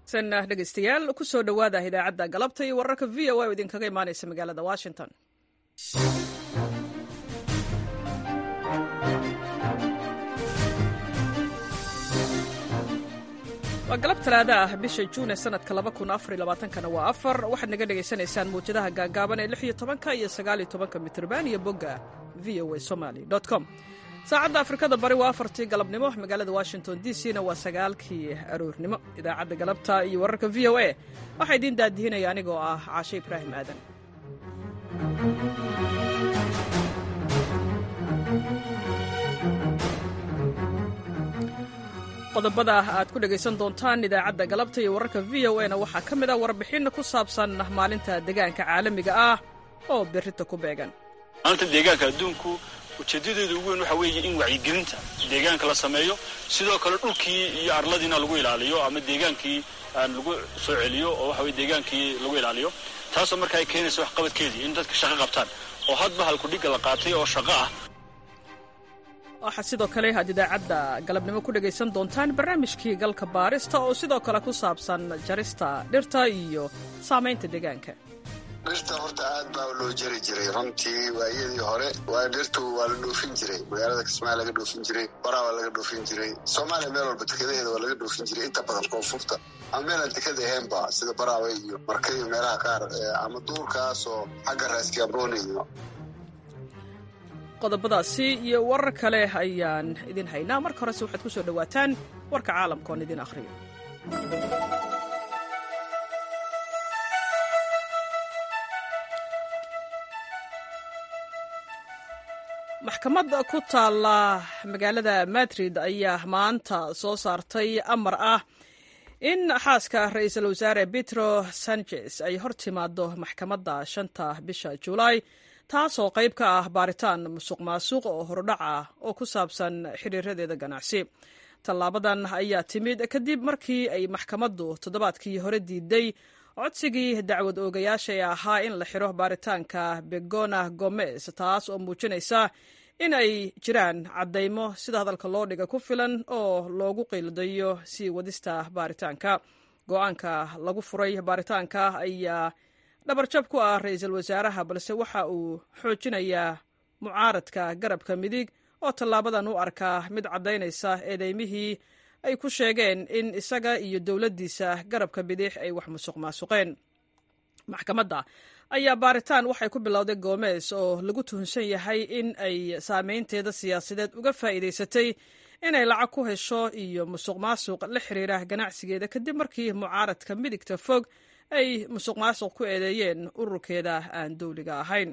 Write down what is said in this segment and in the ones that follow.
san dhegeystayaal kusoo dhowaada idaacadda galabta iyo wararka v o a oo idinkaga imaaneysa magaalada washington waa galab talaada ah bisha juun ee sanadka kana waa afar waxaad naga dhegaysanaysaan mawjadaha gaagaaban ee lix iyo tobanka iyo sagaal iyo tobanka mitrban iyo bogga v o a somaly com saacadda afrikada bari waa afartii galabnimo magaalada washington d c na waa sagaalkii aroornimo idaacadda galabta iyo wararka v o a waxaa idiin daadihinaya anigoo ah caashe ibraahim aadan qodobada aad ku dhegaysan doontaan idaacadda galabta iyo wararka v o a na waxaa ka mid ah warbixin ku saabsan maalinta deegaanka caalamiga ah oo berrita ku beegan maalinta deegaanka adduunku ujeedadeedu ugu weyn waxa weeye in wacyigelinta deegaanka la sameeyo sidoo kale dhulkii iyo arladiina lagu ilaaliyo ama deegaankii lagu soo celiyo oo waxa weye deegaankii lagu ilaaliyo taasoo marka ay keenaysa waxqabadkeedii in dadka shaqo qabtaan oo hadba halkudhigga la qaatay oo shaqo ah waxaa sidoo kale aad idaacadda galabnimo ku dhegaysan doontaan barnaamijkii galka baarista oo sidoo kale ku saabsan jarista dhirta iyo saamaynta deegaanka dhirta horta aad baa loo jari jiray runtii waayadii hore waa dhirtu waa la dhoofin jiray magaalada kismaayo laga dhoofin jiray baraa waa laga dhoofin jiray soomaaliya meel walba dekadaheeda waa laga dhoofin jiray inta badan koonfurta ama meelaan dekada ahaynba sida baraawe iyo marka iyo meelaha qaar ama duurkaas oo xagga raaskiaboone iyo qodobadaasi iyo warar kale ayaan idin haynaa marka horese waxaad ku soo dhowaataan warka caalamka oon idin akhriyo maxkamad ku taalla magaalada madrid ayaa maanta soo saartay amar ah in xaaska ra-iisul wasaare petro sanchez ay hor timaado maxkamadda shanta bisha julaay taasoo qayb ka ah baaritaan musuq maasuq oo horudhac ah oo ku saabsan xiriiradeeda ganacsi tallaabadan ayaa timid kadib markii ay maxkamaddu toddobaadkii hore diiday codsigii dacwad oogayaasha ee ahaa in la xiro baaritaanka begona gomez taas oo muujinaysa in ay jiraan caddaymo sida hadalka loo dhiga ku filan oo loogu qiildayo sii wadista baaritaanka go-aanka lagu furay baaritaanka ayaa dhabarjab ku ah ra-iisul wasaaraha balse waxa uu xoojinayaa mucaaradka garabka midig oo tallaabadan u arkaa mid caddaynaysa eedeymihii ay ku sheegeen in isaga iyo dowladdiisa garabka bidix ay wax musuq maasuqeen maxkamadda ayaa baaritaan waxay ku bilowday goomees oo lagu tuhunsan yahay in ay saameynteeda siyaasadeed uga faa'iidaysatay inay lacag ku hesho iyo musuq maasuq la xiriira ganacsigeeda kadib markii mucaaradka midigta fog ay musuq maasuq ku eedeeyeen ururkeeda aan dowliga ahayn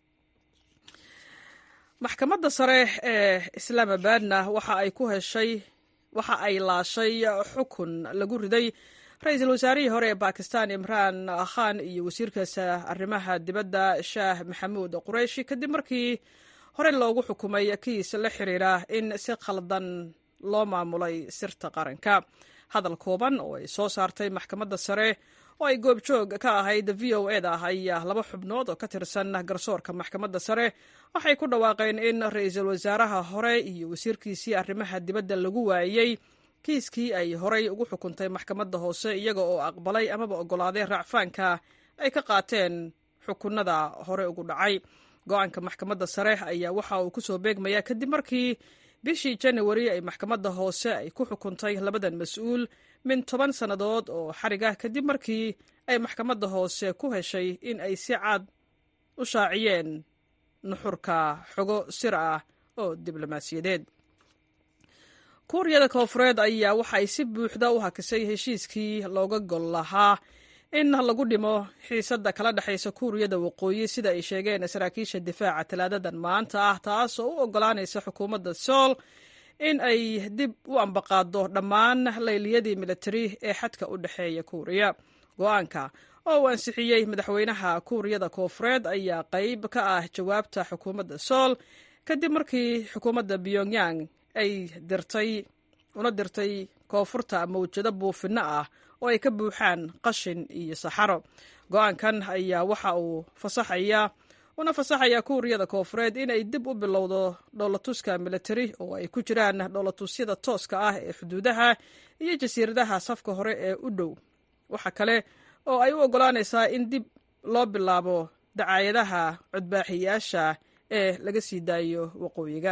maxkamadda sare ee islaamabadna waxa ay ku heshay waxa ay laashay xukun lagu riday ra-iisul wasaarihii hore ee bakistan imraan khan iyo wasiirkaasa arrimaha dibadda shaah maxamuud qureyshi kadib markii hore loogu xukumay kiis la xiriira in si khaldan loo maamulay sirta qaranka hadal kooban oo ay soo saartay maxkamadda sare oo ay goobjoog ka ahayd v o e da ayaa laba xubnood oo ka tirsan garsoorka maxkamadda sare waxay ku dhawaaqeen in ra-iisul wasaaraha hore iyo wasiirkiisii arrimaha dibadda lagu waayey kiiskii ay horay ugu xukuntay maxkamadda hoose iyaga oo aqbalay amaba oggolaaday raacfaanka ay ka qaateen xukunada hore ugu dhacay go-aanka maxkamadda sare ayaa waxa uu ku soo beegmayaa kadib markii bishii janawari ay maxkamadda hoose ay ku xukuntay labadan mas-uul min toban sannadood oo xarig ah kadib markii ay maxkamadda hoose ku heshay in ay si cad u shaaciyeen nuxurka xogo sir ah oo diblomaasiyadeed kuuriyada koofureed ayaa waxa ay si buuxda u hakisay heshiiskii looga gol lahaa in lagu dhimo xiisadda kala dhexaysa kuuriyada waqooyi sida ay sheegeen saraakiisha difaaca talaadadan maanta ah taas oo u oggolaanaysa xukuumadda sool in ay dib u ambaqaado dhammaan layliyadii militari ee xadka u dhexeeya kuuriya go-aanka oo uu ansixiyey madaxweynaha kuuriyada koofureed ayaa qayb ka ah jawaabta xukuumadda sool kadib markii xukuumadda pyongyang ay dirtay una dirtay koonfurta mawjado buufinno ah oo ay ka buuxaan qashin iyo saxaro go-aankan ayaa waxa uu fasaxaya una fasaxaya kuuriyada koofureed inay dib u bilowdo dhoolatuska militari oo ay ku jiraan dhoolatusyada tooska ah ee xuduudaha iyo jasiiradaha safka hore ee u dhow waxa kale oo ay u oggolaanaysaa in dib loo bilaabo dacaayadaha codbaaxiyaasha ee laga sii daayo waqooyiga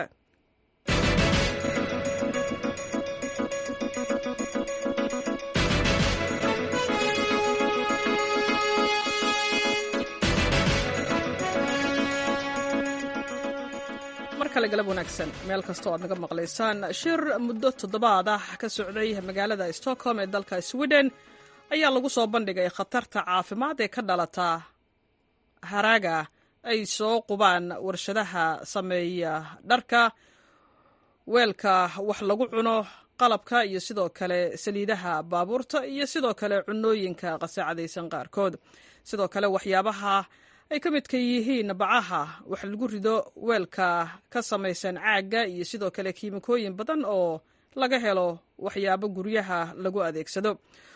mar kale galab wanaagsan meel kastoo aad naga maqlaysaan shir muddo toddobaad ah ka socday magaalada stockholm ee dalka sweden ayaa lagu soo bandhigay khatarta caafimaad ee ka dhalata haraaga ay soo qubaan warshadaha sameeya dharka weelka wax lagu cuno qalabka iyo sidoo kale saliidaha baabuurta iyo sidoo kale cunooyinka qasaacadaysan qaarkood sidoo kale waxyaabaha ay ka midka yihiin bacaha wax lagu rido weelka ka samaysan caagga iyo sidoo kale kiimikooyin badan oo laga helo waxyaabo guryaha lagu adeegsado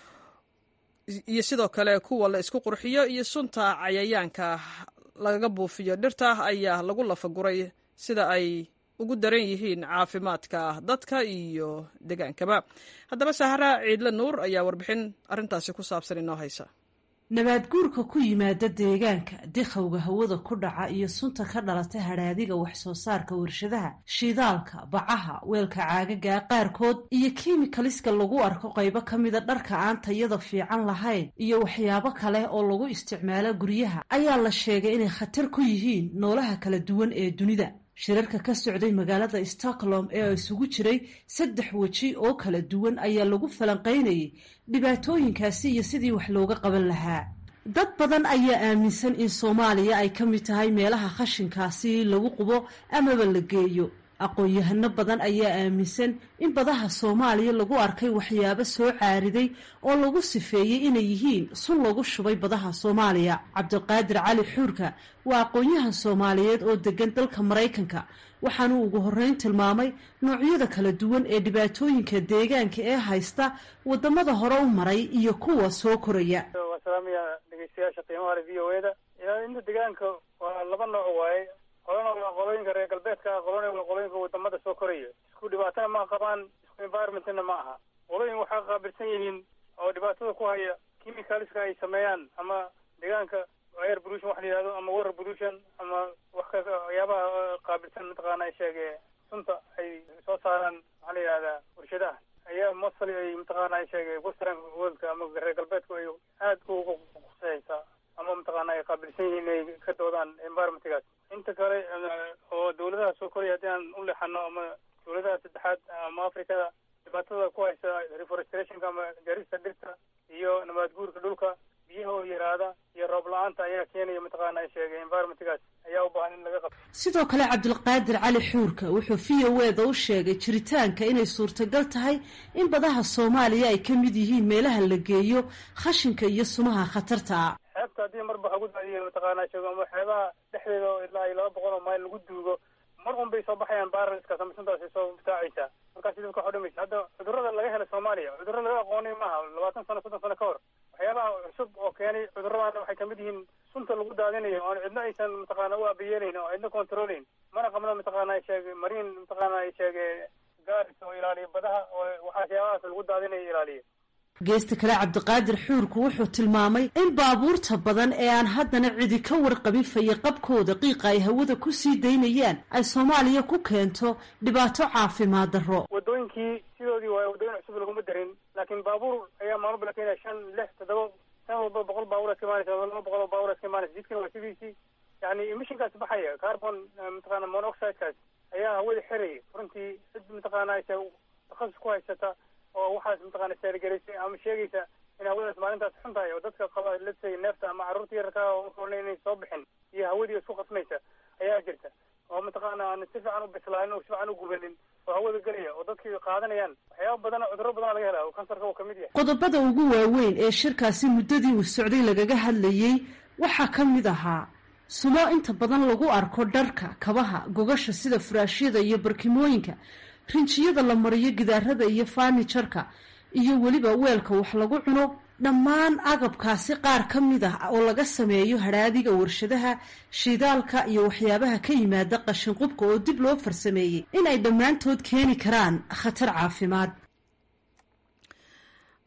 iyo sidoo kale kuwa la isku qurxiyo iyo sunta cayayaanka lagaga buufiyo dhirta ayaa lagu lafaguray sida ay ugu daran yihiin caafimaadka dadka iyo degaankaba haddaba sahra ciidle nuur ayaa warbixin arrintaasi ku saabsan inoo haysa nabaadguurka ku yimaada deegaanka dikhowga hawada ku dhaca iyo sunta ka dhalata hadhaadiga wax soo saarka warshadaha shidaalka bacaha weelka caagaga qaarkood iyo kiimikaliska lagu arko qaybo ka mida dharka aan tayada fiican lahayn iyo waxyaabo kale oo lagu isticmaalo guryaha ayaa la sheegay inay khatar ku yihiin noolaha kala duwan ee dunida shirarka ka socday magaalada stockholm ee isugu jiray saddex weji oo kala duwan ayaa lagu falanqaynayay dhibaatooyinkaasi iyo sidii wax looga qaban lahaa dad badan ayaa aaminsan in soomaaliya ay ka mid tahay meelaha khashinkaasi lagu qubo amaba la geeyo aqoon-yahano badan ayaa aaminsan in badaha soomaaliya lagu arkay waxyaabo soo caariday oo lagu sifeeyey inay yihiin sun lagu shubay badaha soomaaliya cabdiqaadir cali xuurka waa aqoon-yahan soomaaliyeed oo degan dalka maraykanka waxaanuu ugu horreyn tilmaamay noocyada kala duwan ee dhibaatooyinka deegaanka ee haysta wadamada hore u maray iyo kuwa soo koraya waa salaamaya dhegeystayaasha qiimaha le v o e da ilaalinta deegaanka waa laba nooc waaye qolana waa qolooyinka reer galbeedka ah qolana waa qolooyinka wadamada soo koraya isku dhibaatana ma qabaan isku environmentna ma aha qolooyin waxaa qaabilsan yihiin oo dhibaatada ku haya chemicalska ay sameeyaan ama deegaanka air pollution waxa la yihahdo ama water pollution ama wax ka waxyaabaha qaabilsan mataqaana sheege sunta ay soo saaraan maxaa la yihahdaa warshadaha ayaa mostly ay mataqaana sheege western worldka ama reer galbeedku ay aad ugu khuseysaa ama mataqaana ay qaabilsan yihiin inay ka doodaan environmentgaas inta kale oo dawladaha soo koraya haddii aan u leexano ama dawladaha saddexaad ama africada dhibaatada ku haysa reforestationka ama jarista dhirta iyo nabaad guurka dhulka biyaha oo yaraada iyo roob la-aanta ayaa keenaya mataqaana sheegay environmentgaas ayaa u baahan in laga qabto sidoo kale cabdilqaadir cali xuurka wuxuu v o e da u sheegay jiritaanka inay suurtagal tahay in badaha soomaaliya ay ka mid yihiin meelaha la geeyo khashinka iyo sumaha khatarta ah xeebta haddii marba waxa gu daadiya mataqaana sheego ama xeebaha dhexdeeda oo ilaa iyo laba boqol oo mayl lagu duugo mar un bay soo baxayaan baaraliskaas ama suntaas ay soo butaacaysaa markaasi dadka waxu dhimaysa hadda cudurrada laga hela soomaaliya cudurro laga aqoonay maaha labaatan sano soddon sano ka hor waxyaabaha cusub oo keenay cudurradana waxay kamid yihiin sunta lagu daadinayo oon cidna aysan mataqaana u abayeelayn oo cidna controlayn mana qabno mataqaana sheege mariin mataqaana sheege gaaris oo ilaaliya badaha oo waxyaabahaas lagu daadinayo ilaaliya geesta kale cabdiqaadir xuurku wuxuu tilmaamay in baabuurta badan ee aan haddana cidi ka warqabin fayaqabkooda qiiqa ay hawada ku sii daynayaan ay soomaaliya ku keento dhibaato caafimaad darro wadooyinkii sidoodii waaye wadooyin cusub laguma darin laakiin baabuur ayaa maalmo la keenaya shan lix toddoba san walba boqol baabuur iska imaanaysa laba boqol oo baabuur iska imaanaysa jidkana waa sidiisii yani emissionkaas baxaya carbon mataqaana monoxidekaas ayaa hawada xiraya runtii cid mataqaana takhasus ku haysata oo waxaas mataqaana seergaraysay ama sheegaysa in hawadaas maalintaas xun tahay oo dadka qaba letay neefta ama carruurta yararka oona inay soo bixin iyo hawadii isku qasmaysa ayaa jirta oo mataqaana aan si fiican u bislaanin oo si fiican u gubanin oo hawada gelaya oo dadkii qaadanayaan waxyaaba badan cudurro badan laga helaa oo kansarka uu kamid yahay qodobada ugu waaweyn ee shirkaasi muddadii uu socday lagaga hadlayey waxaa ka mid ahaa sumo inta badan lagu arko dharka kabaha gogasha sida furaashyada iyo barkimooyinka rinjiyada la mariyo gidaarada iyo faanijarka iyo weliba weelka wax lagu cuno dhammaan agabkaasi qaar ka mid ah oo laga sameeyo hadhaadiga warshadaha shidaalka iyo waxyaabaha ka yimaada qashinqubka oo dib loo farsameeyey in ay dhammaantood keeni karaan khatar caafimaad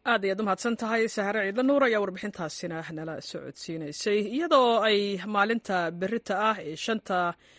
aad ayaad u mahadsan tahay sahare ciidla nuur ayaa warbixintaasina nala socodsiinaysay iyadoo ay maalinta berita ah ee shanta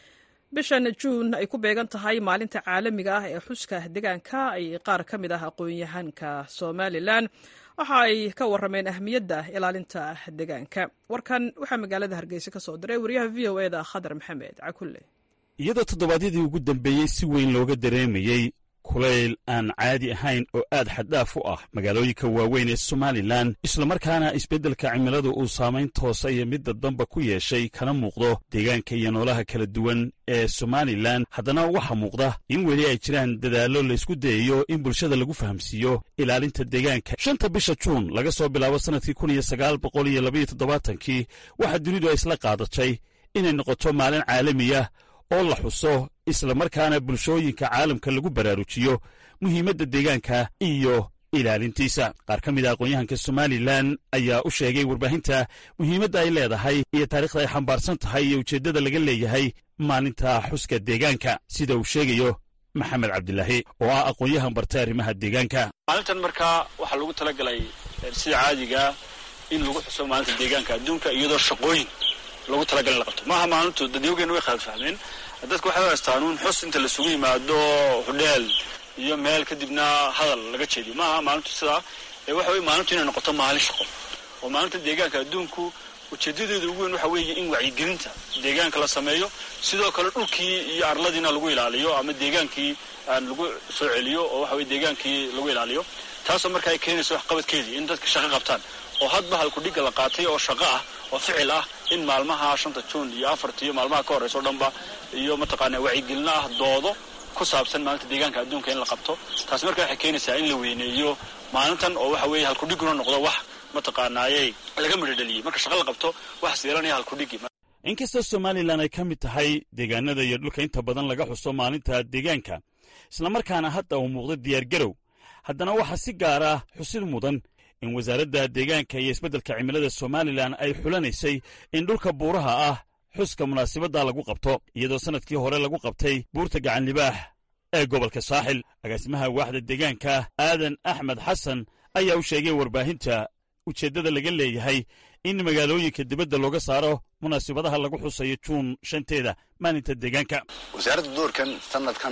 bishan juun ay ku beegan tahay maalinta caalamiga ah ee xuska deegaanka ay qaar ka mid ah aqoon-yahanka somalilan waxa ay ka warrameen ahmiyadda ilaalinta deegaanka warkan waxaa magaalada hargeysa ka soo diray wariyaha v o eda khadar maxamed cakulle iyadoo toddobaadyadii ugu dambeeyey si weyn looga dareemayey kulayl aan caadi ahayn oo aad xaddhaaf u ah magaalooyinka waaweyn ee somalilan islamarkaana isbeddelka cimiladu uu saamayn toosa iyo midda damba ku yeeshay kana muuqdo deegaanka iyo noolaha kala duwan ee somalilan haddana waxaa muuqda in weli ay jiraan dadaallo laysku dayayo in bulshada lagu fahamsiiyo ilaalinta deegaanka shanta bisha juun laga soo bilaabo sannadkii kun iyo sagaal boqol iyo labaiyo toddobaatankii waxaa dunidu ay isla qaadatay inay noqoto maalin caalamiya oo la xuso islamarkaana bulshooyinka caalamka lagu baraarujiyo muhiimadda deegaanka iyo ilaalintiisa qaar ka mid a aqoon-yahanka somalilan ayaa u sheegay warbaahinta muhiimadda ay leedahay iyo taariikhda ay xambaarsan tahay iyo ujeeddada laga leeyahay maalinta xuska deegaanka sida uu sheegayo maxamed cabdilaahi oo ah aqoon-yahan bartay arrimaha deegaanka maalintan markaa waxaa lagu talagalay sida caadigaa in lagu xuso maalinta deegaanka adduunka iyadoo shaqooyin lagu talagalay la qabto maaha maalintu dadyogeenna way khalad fahmeen dadka waxay u haystaanuun xus inta lasugu yimaado hudheel iyo meel kadibna hadal laga jeediyo maaha maalintu sidaa ee waxa weye maalintu inay noqoto maalin shaqo oo maalinta deegaanka adduunku ujeedadeeda ugu weyn waxa weeye in wacyigelinta deegaanka la sameeyo sidoo kale dhulkii iyo arladiina lagu ilaaliyo ama deegaankii lagu soo celiyo oo waxa weye deegaankii lagu ilaaliyo taasoo marka ay keenayso waxqabadkeedii in dadka shaqo qabtaan oo hadba halkudhigga la qaatay oo shaqo ah oo ficil ah in maalmaha shanta juun iyo afarta iyo maalmaha ka horreysa o dhanba iyo mataqaana wacyigelino ah doodo ku saabsan maalinta deegaanka adduunka in la qabto taas marka waxay keenaysaa in la weyneeyo maalintan oo waxa weeye halkudhigguna noqdo wax mataqaanaayey laga midhodheliyey marka shaqa la qabto waxaas yeelanaya halkudhiggi inkastoo somalilan ay ka mid tahay deegaanada iyo dhulka inta badan laga xuso maalinta deegaanka islamarkaana hadda uu muuqdo diyaargarow haddana waxaa si gaar ah xusid mudan in wasaaradda deegaanka iyo isbeddelka cimilada somalilan ay xulanaysay in dhulka buuraha ah xuska munaasibadda lagu qabto iyadoo sannadkii hore lagu qabtay buurta gacanlibaax ee gobolka saaxil agaasimaha waaxda deegaanka aadan axmed xasan ayaa u sheegay warbaahinta ujeeddada laga leeyahay in magaalooyinka dibadda looga saaro munaasibadaha lagu xusayo juun shanteeda maalinta deegaanka wasaaradda doorkan sanadkan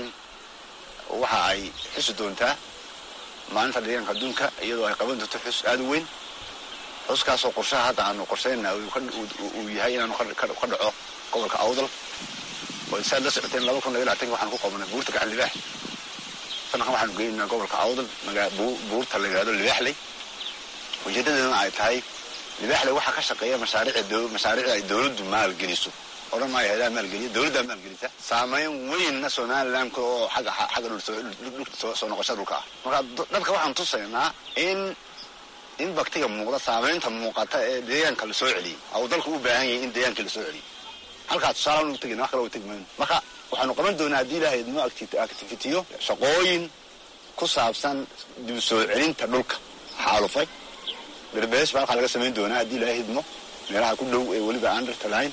waxa ay xusi doontaa maalinta deegaanka adduunka iyadoo ay qaban doonto xus aad u weyn xuskaasoo qorshaha hadda aanu qorshayna uu yahay inaanu ka dhaco gobolka awdal oo saad la socoteen laba kun laba labatanki waxaanu ku qabanay buurta gacan libaax sanadkan waxaanu geynaa gobolka awdal buurta la yidhahdo libaaxley ujeedadeeduna ay tahay libaaxley waxaa ka shaqeeya mashaariic ay dowladdu maalgeliso odhan maayo hayadaha maalgeliya dowladdaa maalgelisa saamayn weynna somalilanka oo xagga soo noqosha dhulka ah marka dadka waxaan tusaynaa in in baktiga muuqda saamaynta muuqata ee deegaanka lasoo celiyey au dalku u baahan yahay in deegaanka lasoo celiyo halkaa tusaale ugu tegin wax kale tegi mayno marka waxaanu qaban doonaa haddii ilaahay idmo activitiyo shaqooyin ku saabsan dib soo celinta dhulka xaalufay berbees baa halkaa laga samayn doonaa haddii ilaahay idmo meelaha ku dhow ee weliba aan dhirta lahayn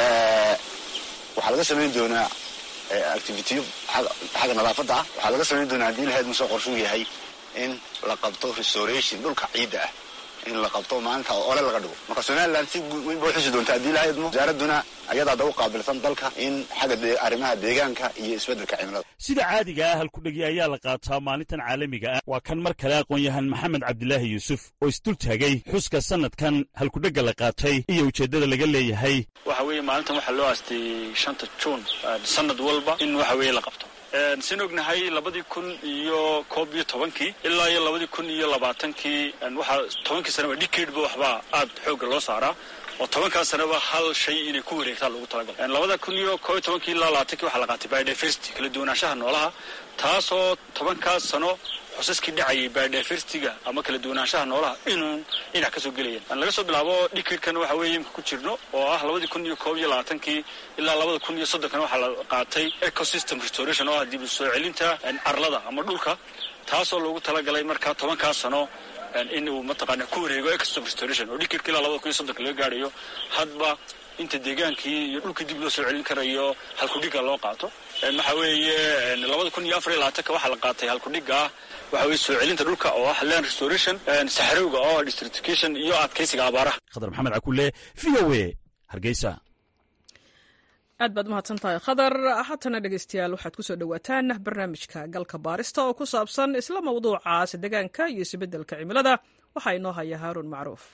waxaa laga samayn doonaa activitiyo xagga nadaafadda ah waxaa laga samayn doonaa haddii ilahay idmo soo qorshuu yahay in la qabto restoration dhulka ciidda ah in la qabto maalinta ole laga dhigo marka somalilan si weyn ba uxusi doonta haddii ilaha idmo wasaaradduna ayadaa da u qaabilsan dalka in xagga arrimaha deegaanka iyo isbeddelka cimilada sida caadiga ah halkudhegi ayaa la qaataa maalintan caalamiga ah waa kan mar kale aqoon-yahan maxamed cabdilaahi yuusuf oo isdul taagay xuska sanadkan halkudhegga la qaatay iyo ujeeddada laga leeyahay waxa weeye maalintan waxaa loo aastay shanta juun sanad walba in waxa weeye la qabto sin ognahay labadii kun iyo koob iyo tobankii ilaa iyo labadii kun iyo labaatankii waxaa tobankii sanaba dhikeedhba waxbaa aad xoogga loo saaraa oo tobankaas sanaba hal shay inay ku wareegtaa loogu talagalay labada kun iyo koob iyo tobankii ilaa labaatankii waxaa la qaatay biodiversity kala duwanaanshaha noolaha taasoo tobankaas sano xusaskii dhacayay biodiversityga ama kala duwanaanshaha noolaha inuu dhinac ka soo gelayaan laga soo bilaabo dhikirkan waxa weeye imka ku jirno oo ah labadii kun iyo koob iyo labaatankii ilaa labada kun iyo soddonkana waxaa la qaatay ecosystem restoration oo ah dib u soo celinta arlada ama dhulka taasoo loogu talagalay markaa tobankaas sano in uu mataqaana ku wareego ecosystem restoration oo dhikirka ilaa labada kun iyo soddonka laga gaadhayo hadba inta deegaankii iyo dhulkii dib loo soo celin karayo halkudhiga loo qaato waxa weeye labada kun iyo afar iyo labaatanka waxaa la qaatay halkudhiga ah waxa weye soo celinta dhulka oo ah land restoration saxarowga oo ah districtification iyo adkaysiga abaaraha khadar maxamed cakule v o a hargeysa aad baad umahadsan tahay khadar haatana dhegeystayaal waxaad kusoo dhowaataan barnaamijka galka baarista oo ku saabsan isla mawduucaas deegaanka iyo isbeddelka cimilada waxaa inoo haya haaruun macruuf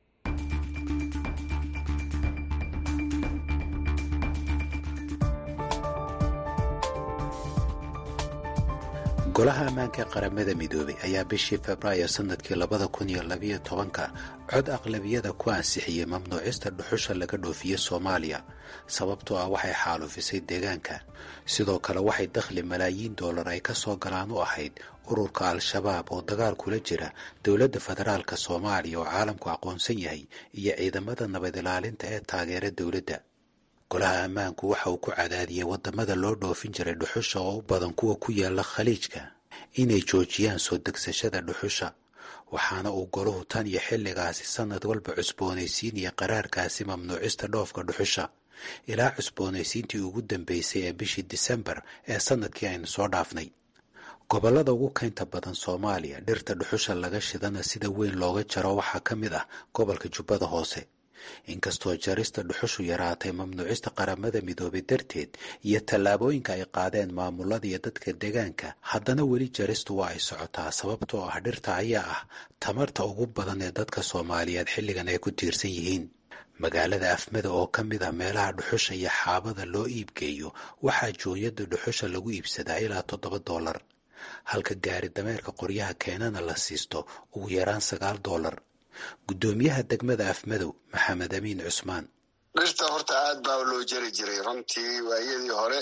golaha ammaanka ee qaramada midoobay ayaa bishii februaayo sannadkii labada kun iyo labiyo tobanka cod aqlabiyada ku ansixiyey mamnuucista dhuxusha laga dhoofiye soomaaliya sababtoo ah waxay xaalufisay deegaanka sidoo kale waxay dakhli malaayiin dollar ay ka soo galaan u ahayd ururka al-shabaab oo dagaal kula jira dowladda federaalka soomaaliya oo caalamku aqoonsan yahay iyo ciidamada nabad ilaalinta ee taageera dowladda golaha ammaanku waxa uu ku cadaadiyey waddamada loo dhoofin jiray dhuxusha oo u badan kuwa ku yaala khaliijka inay joojiyaan soo degsashada dhuxusha waxaana uu golahu tan iyo xilligaasi sannad walba cusboonaysiinaya qaraarkaasi mamnuucista dhoofka dhuxusha ilaa cusboonaysiintii ugu dambeysay ee bishii disembar ee sannadkii aynu soo dhaafnay gobollada ugu kaynta badan soomaaliya dhirta dhuxusha laga shidana sida weyn looga jaro waxaa ka mid ah gobolka jubbada hoose inkastoo jarista dhuxushu yaraatay mamnuucista qaramada midoobay darteed iyo tallaabooyinka ay qaadeen maamulada iyo dadka deegaanka haddana weli jaristu waa ay socotaa sababtoo ah dhirta ayaa ah tamarta ugu badan ee dadka soomaaliyeed xilligan ay ku tiirsan yihiin magaalada afmada oo ka mid ah meelaha dhuxusha iyo xaabada loo iibgeeyo waxaa jooyada dhuxusha lagu iibsadaa ilaa toddoba dollar halka gaari dameerka qoryaha keenana la siisto ugu yaraan sagaal dollar guddoomiyaha degmada afmadow maxamed amiin cusmaan dhirta horta aad baa loo jari jiray runtii waayadii hore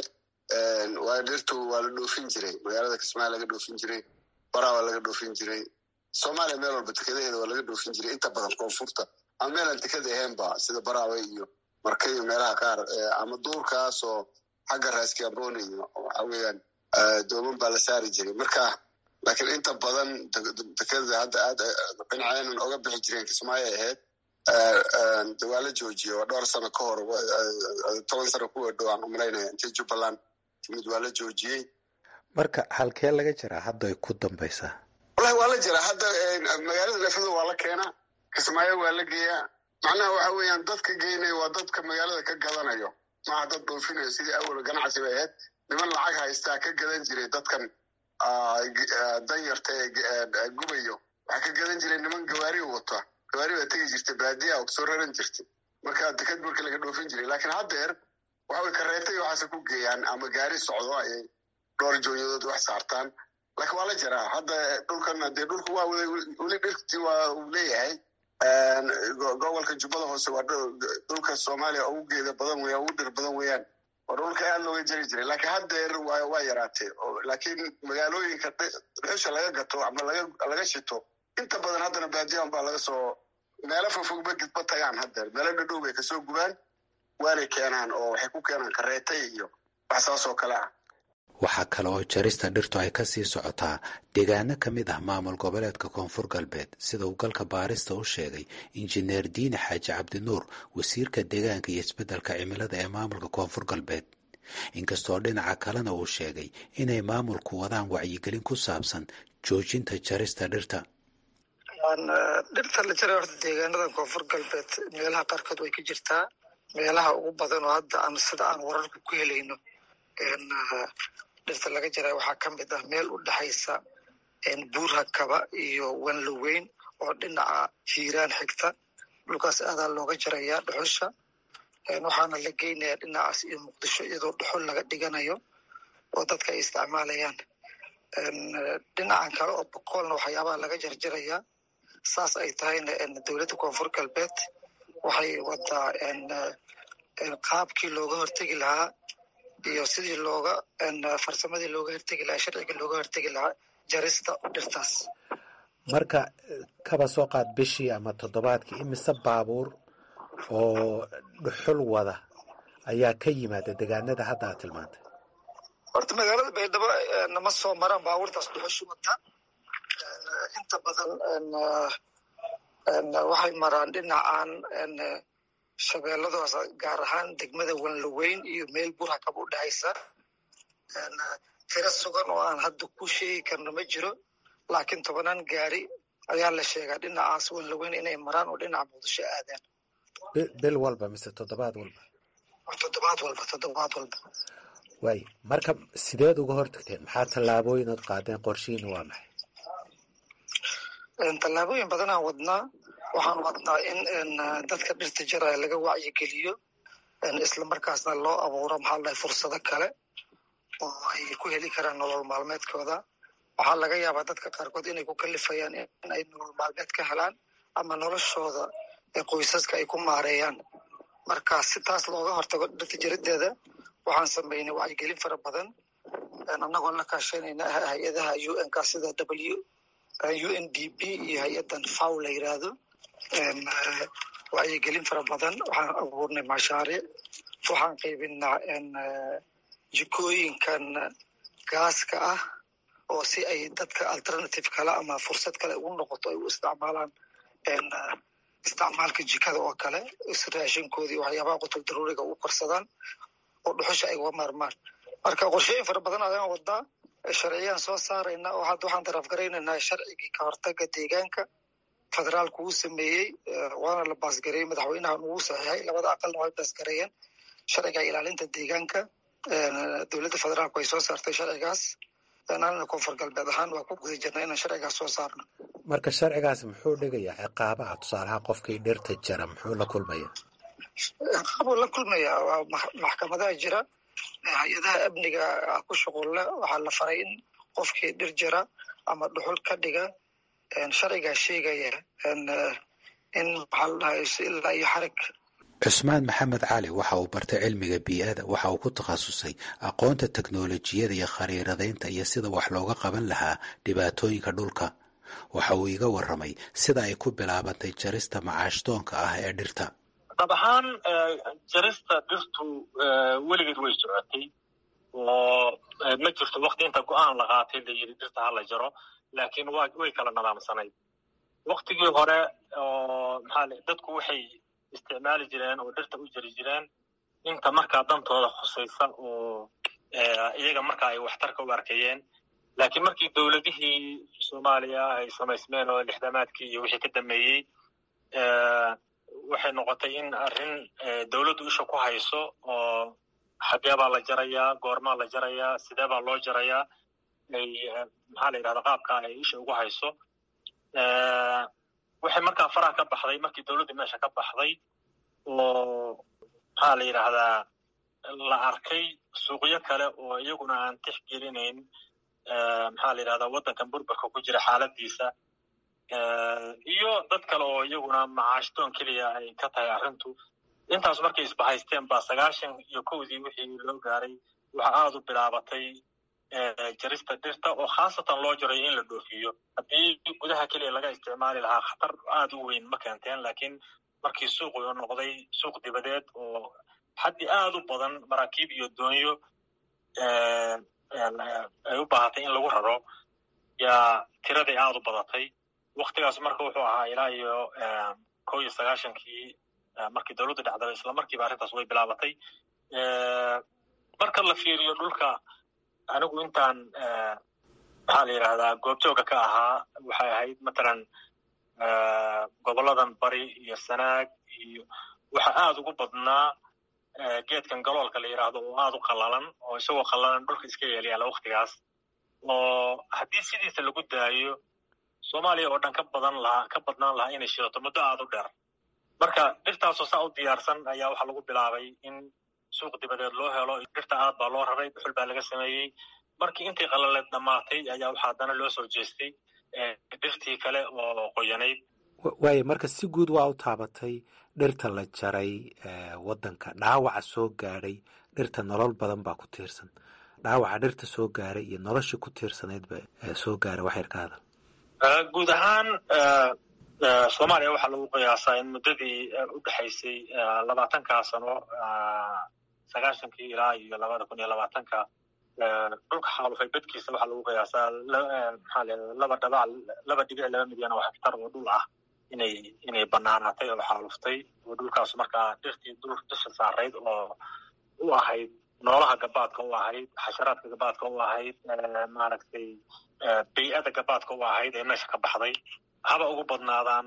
waa dhirtu waa la dhoofin jiray magaalada kismaayo laga dhoofin jiray baraa waa laga dhoofin jiray soomaaliya meel walba dekedaheeda waa laga dhoofin jiray inta badan koonfurta ama meelaan dekeda ahaynba sida baraawe iyo marka iyo meelaha qaar ama duurkaasoo xagga raaskiambone iyo waxa weeyaan dooman baa la saari jiray marka laakiin inta badan dekeda hadda aad dhinaceenan oga bixi jireen kismaayo ahayd de waa la joojiye waa dhowr sano ka hor toban sano kuwa dhow aan umalaynaya intii jubbaland timid waa la joojiyey marka halkee laga jiraa hadda ay ku dambaysaa wallahi waa la jiraa hadda magaalada nafado waa la keenaa kismaayo waa la geeyaa macnaha waxa weeyaan dadka geynaya waa dadka magaalada ka gadanayo maaha dad dhoofinayo sidii awal ganacsi bay ahayd niman lacag haystaa ka gadan jiray dadkan danyarta ee gubayo waxaa ka gadan jiray niman gawaari wata gawaari baa tegi jirtay baadiya oo kasoo raran jirtay marka deked marka laga dhoofin jiray laakiin haddeer waxa way kareetay waxaase ku geeyaan ama gaari socdo ayay dhowr jooyadood wax saartaan laakiin waa la jiraa hadda dhulkan dee dhulku waa weli dhirtii waa uu leeyahay gobolka jubbada hoose waa dhulka soomaaliya ugu geeda badan weya ugu dhir badan weeyaan waa dhulka aad looga jari jiray laakiin haddeer waa waa yaraatay laakiin magaalooyinka dhuxusha laga gato ama laga laga shito inta badan haddana baadiyahan baa laga soo meelo fogfog ma gidba tagaan haddeer meelo dhadhow bay kasoo gubaan waanay keenaan oo waxay ku keenaan kareetay iyo wax saas oo kale ah waxaa kale oo jarista dhirtu ay ka sii socotaa deegaano ka mid ah maamul goboleedka koonfur galbeed sida uu galka baarista u sheegay injineer diine xaaji cabdinuur wasiirka deegaanka iyo isbeddelka cimilada ee maamulka koonfur galbeed inkastoo dhinaca kalena uu sheegay inay maamulku wadaan wacyigelin ku saabsan joojinta jarista dhirta dhirta la jaray horta deegaanada koonfur galbeed meelaha qaarkood way ka jirtaa meelaha ugu badan oo hadda aan sida aan wararka ku helayno dhirta laga jaray waxaa ka mid ah meel u dhexaysa buurha kaba iyo wanloweyn oo dhinaca hiiraan xigta dhulkaas aadaa looga jarayaa dhuxusha waxaana la geynayaa dhinacaas iyo muqdisho iyadoo dhuxul laga dhiganayo oo dadka ay isticmaalayaan dhinacan kale oo boqoolna waxyaabaha laga jarjarayaa saas ay tahayna dowladda koonfur galbeed waxay wadaa qaabkii looga hortegi lahaa iyo sidii looga farsamadii looga hortegi lahaa sharciga looga hortegi lahaa jarista dhirtaas marka kaba soo qaad bishii ama toddobaadkii imise baabuur oo dhuxul wada ayaa ka yimaada deegaanada hadda aad tilmaantay horta magaalada baydhabo nama soo maraan baabuurtaas dhuxushu wata inta badan waxay maraan dhinacan shabeelladaas gaar ahaan degmada wanloweyn iyo meel burhakab u dhexaysa tiro sugan oo aan hadda ku sheegi karno ma jiro laakiin tobanaan gaari ayaa la sheegaa dhinacaas wanlaweyn inay maraan oo dhinaca muqdisho aadaan bil walba mise toddobaad walba toddobaad walba toddobaad walba waay marka sideed uga hortagteen maxaa tallaabooyin ood qaadeen qorshihiina waa maxay tallaabooyin badanaan wadnaa waxaan wadnaa in dadka dhirta jaraya laga wacyigeliyo islamarkaasna loo abuuro maxaa la dhahay fursado kale oo ay ku heli karaan nolol maalmeedkooda waxaa laga yaabaa dadka qaarkood inay ku kalifayaan in ay nolol maalmeed ka helaan ama noloshooda qoysaska ay ku maareeyaan marka si taas looga hortago dhirta jarideeda waxaan sameynay wacyigelin fara badan annagoo la kaashanayna hay-adaha u n ka sida w u n d p iyo hay-adan faw la yiraahdo wacyigelin fara badan waxaan abuurnay mashaariic waxaan qaybinaa jikooyinkan gaaska ah oo si ay dadka alternative kale ama fursad kale ugu noqoto ay u isticmaalaan isticmaalka jikada oo kale raashinkoodii waxyaabaha qutul daruuriga u korsadaan oo dhuxusha ay uga maarmaan marka qorshooyin fara badan ayaan wadaa sharciyaan soo saarayna oo hadda waxaan taraafgaraynaynaa sharcigii ka hortaga deegaanka federaalku uu sameeyey waana la baasgareeyey madaxweynaha ugu saxiixay labada aqalna way baasgareeyeen sharciga ilaalinta deegaanka dowladda federaalku ay soo saartay sharcigaas anana koonfur galbeed ahaan waa ku guda jirna inaan sharcigaas soo saarno marka sharcigaas muxuu dhigayaa ciqaabaha tusaalaha qofkii dhirta jara muxuu la kulmaya ciqaabuu la kulmaya waa maxkamadaha jira hay-adaha amniga ku shuqulle waxaa la faray in qofkii dhir jara ama dhuxul ka dhiga sharcigaa sheegaya in maxaa la dhahay ilaa iyo xarig cusmaan maxamed cali waxa uu bartay cilmiga bii-ada waxa uu ku takhasusay aqoonta teknolojiyada iyo khariiradaynta iyo sida wax looga qaban lahaa dhibaatooyinka dhulka waxa uu iga warramay sida ay ku bilaabantay jarista macaashdoonka ah ee dhirta dab ahaan jarista dhirtu weligeed way socotay oo ma jirto wakti inta go-aan la qaatay la yidhi dhirta ha la jaro laakiin wa way kala nadaamsanayd waktigii hore oo maxaa dadku waxay isticmaali jireen oo dhirta u jari jireen inta markaa dantooda khusaysa oo iyaga markaa ay waxtarka u arkayeen laakiin markii dowladihii soomaaliya ay samaysmeen oo lixdamaadkii iyo wixii ka dameeyey waxay noqotay in arrin dowladdu isha ku hayso oo xagee baa la jarayaa goormaa la jarayaa sidee baa loo jarayaa ay maxaa la yidhahda qaabka ay isha ugu hayso waxay markaa faraha ka baxday markii dowladda meesha ka baxday oo maxaa la yidhaahdaa la arkay suuqyo kale oo iyaguna aan tixgelinayn maxaa la yidhahdaa waddankan burburka ku jira xaaladiisa iyo dad kale oo iyaguna macaashdoon keliya ay ka tahay arrintu intaas markay isbahaysteen baa sagaashan iyo kowdii wixii loo gaaray waxa aada u bilaabatay jarista dhirta oo khaasatan loo jaray in la dhoofiyo haddii gudaha keliya laga isticmaali lahaa khatar aada u weyn ma keenteen laakiin markii suuqu noqday suuq dibadeed oo xaddi aada u badan maraakiib iyo doonyo ay u baahatay in lagu raro yaa tiraday aada u badatay waktigaas marka wuxuu ahaa ilaa iyo kow iyo sagaashankii markii dowladdu dhacdaba isla markiiba arrintaas way bilaabatay marka la fiiriyo dhulka anigu intaan maxaa la yidhahdaa goobjooga ka ahaa waxay ahayd matalan goboladan bari iyo sanaag iyo waxa aada ugu badnaa geedkan galoolka la yidhaahdo oo aada u qallalan oo isagoo qallalan dhulka iska yeelyaala waktigaas oo haddii sidiisa lagu daayo soomaaliya oo dhan ka badan lahaa ka badnaan lahaa inay shidato muddo aada u dheer marka dhirtaasoo saa u diyaarsan ayaa waxaa lagu bilaabay in suuq dibadeed loo helo dhirta aad baa loo raray dhuxul baa laga sameeyey markii intii qalaleed dhammaatay ayaa waxaa haddana loo soo jeestay dhirtii kale oo qoyanayd waayo marka si guud waa u taabatay dhirta la jaray waddanka dhaawaca soo gaadhay dhirta nolol badan baa ku tiirsan dhaawaca dhirta soo gaaray iyo noloshii ku tiirsanaydba soo gaaray waxyar ka hadal guud ahaan soomaaliya waxaa lagu qiyaasaa in muddadii u dhexaysay labaatankaa sano sagaashankii ilaa iyo labada kun iyo labaatanka dhulka xaalufay bedkiisa waxaa lagu qiyaasaa maxaa leedahay laba dhabac laba dhibic laba milyan oo hektar oo dhul ah inay inay banaanaatay oo xaaluftay oo dhulkaas markaa dhirtii dhul dusha saarayd oo u ahayd noolaha gabaadka u ahayd xasharaadka gabaadka u ahayd maaragtay bay-ada gabaadka u ahayd ee meesha ka baxday haba ugu badnaadaan